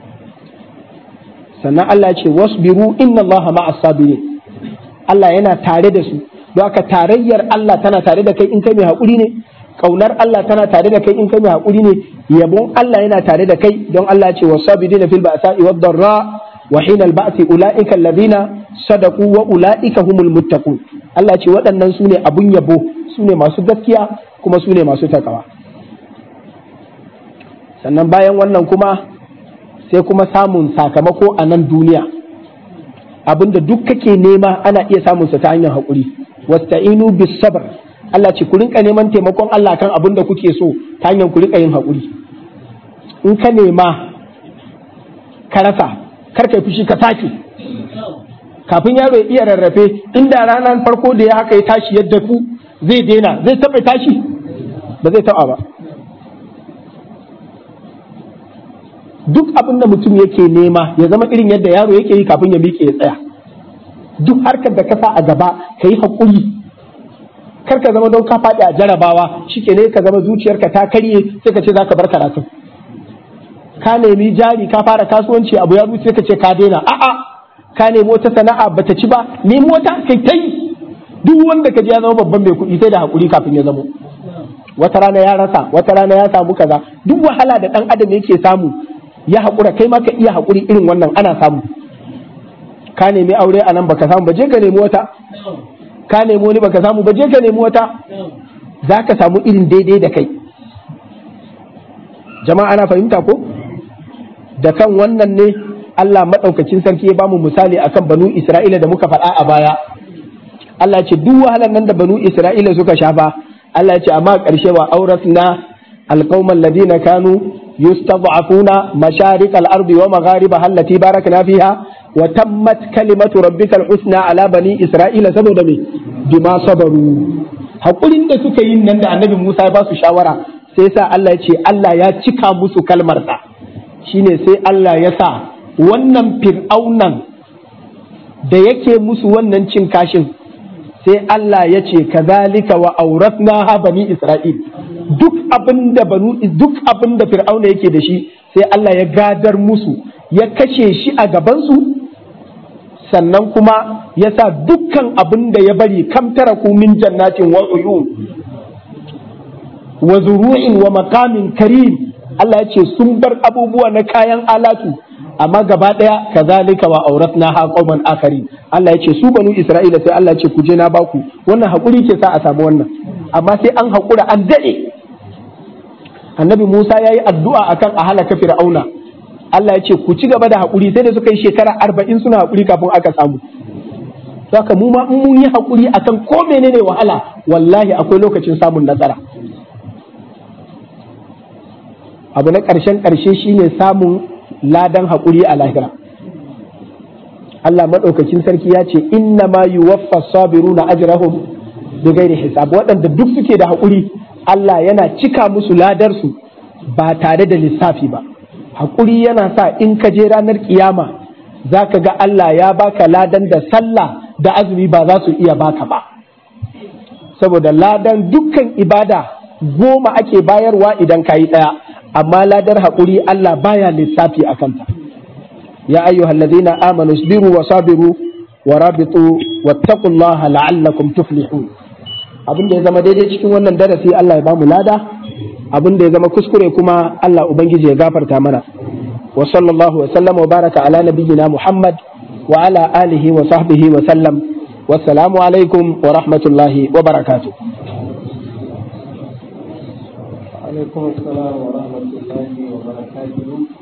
sannan Allah ya ce wasbiru inna Allah ma'as sabirin Allah yana tare da su don haka tarayyar Allah tana tare da kai in kai mai haƙuri ne kaunar Allah tana tare da kai in kai mai haƙuri ne yabon Allah yana tare da kai don Allah ya ce wasabirina fil ba'sa'i wad darra wa hina al-ba'si ulaika alladhina sadaqu wa ulaika humul muttaqun Allah ce waɗannan su ne abun yabo su ne masu gaskiya kuma su ne masu takawa sannan bayan wannan kuma sai kuma samun sakamako a nan duniya abinda duk kake nema ana iya samun sa ta hanyar haƙuri wasta'inu bis sabr Allah ce ku rinka neman taimakon Allah kan abin da kuke so ta hanyar ku rinka yin haƙuri in ka nema ka rasa kar kai fushi ka sake kafin yaro ya iya rarrafe inda ranar farko da ya haka ya tashi yadda ku zai daina zai taɓa tashi ba zai taɓa ba duk abin da mutum yake nema ya zama irin yadda yaro yake yi kafin ya miƙe ya tsaya duk harkar da ka sa a gaba ka yi haƙuri kar ka zama don ka faɗi a jarabawa shike ne ka zama zuciyarka ta karye sai ka ce za ka bar karatu ka nemi jari ka fara kasuwanci abu ya sai ka ce ka daina a'a ka nemi wata sana'a bata ci ba nemi wata kai ta yi duk wanda ka ji ya zama babban mai kuɗi sai da haƙuri kafin ya zamo wata rana ya rasa wata rana ya samu kaza duk wahala da ɗan adam yake samu ya haƙura kai ma ka iya haƙuri irin wannan ana samu ka nemi aure a nan baka samu ba je ka nemi wata ka nemi wani baka samu ba je ka nemi wata za ka samu irin daidai da kai jama'a ana fahimta ko da kan wannan ne Allah maɗaukacin sarki ya bamu misali akan banu Isra'ila da muka faɗa a baya Allah ce duk wahalar nan da banu Isra'ila suka shafa Allah ce amma ƙarshe wa auratna alqauman ladina kanu yustad'afuna masharik al-ardi wa magharibaha allati barakna fiha wa tammat kalimatu rabbikal husna ala bani Isra'ila saboda me bima sabaru hakurin da suka yi nan da annabi Musa ya ba su shawara sai sa Allah ya ce Allah ya cika musu kalmarsa shine sai Allah ya sa wannan fir'aunan da yake musu wannan cin kashin sai Allah ya ce kazalika wa auratna ha bani Isra'il duk abin da banu duk abin da fir'auna yake da shi sai Allah ya gadar musu ya kashe shi a gabansu sannan kuma ya sa dukkan abin da ya bari kam taraku min jannatin wa uyun wa zuru'in wa maqamin karim Allah ya ce sun bar abubuwa na kayan alatu amma gaba daya kazalika wa auratna ha qauman akari Allah ya ce su banu Isra'ila sai Allah ya ce ku je na baku wannan hakuri ke sa a samu wannan amma sai an hakura an dade Annabi Musa yayi addu'a akan a halaka Fir'auna Allah ya ce ku ci gaba da hakuri sai da suka yi shekara arba'in suna hakuri kafin aka samu saka mu ma in mun yi hakuri akan ko menene wahala wallahi akwai lokacin samun nasara abu na ƙarshen ƙarshe shine samun ladan haƙuri a lahira Allah maɗaukakin sarki ya ce inna ma yuwaffa sabiruna ajrahum bi ghairi hisab waɗanda duk suke da haƙuri Allah yana cika musu ladarsu ba tare da lissafi ba haƙuri yana sa in ka je ranar kiyama za ka ga Allah ya baka ladan da sallah da azumi ba za su iya baka ba saboda ladan dukkan ibada goma ake bayarwa idan ka yi ɗaya amma ladar haƙuri Allah baya lissafi a kanta ya ayyuhal ladina amanu sabiru wa sabiru wa rabitu wattaqullaha la'allakum tuflihun abin da ya zama daidai cikin wannan darasi Allah ya bamu lada abin da ya zama kuskure kuma Allah ubangiji ya gafarta mana wa sallallahu wa sallama wa baraka ala nabiyyina Muhammad wa ala alihi wa sahbihi wa sallam wassalamu alaikum wa rahmatullahi wa barakatuh
alaikum assalam wa rahmatullahi wa barakatuhu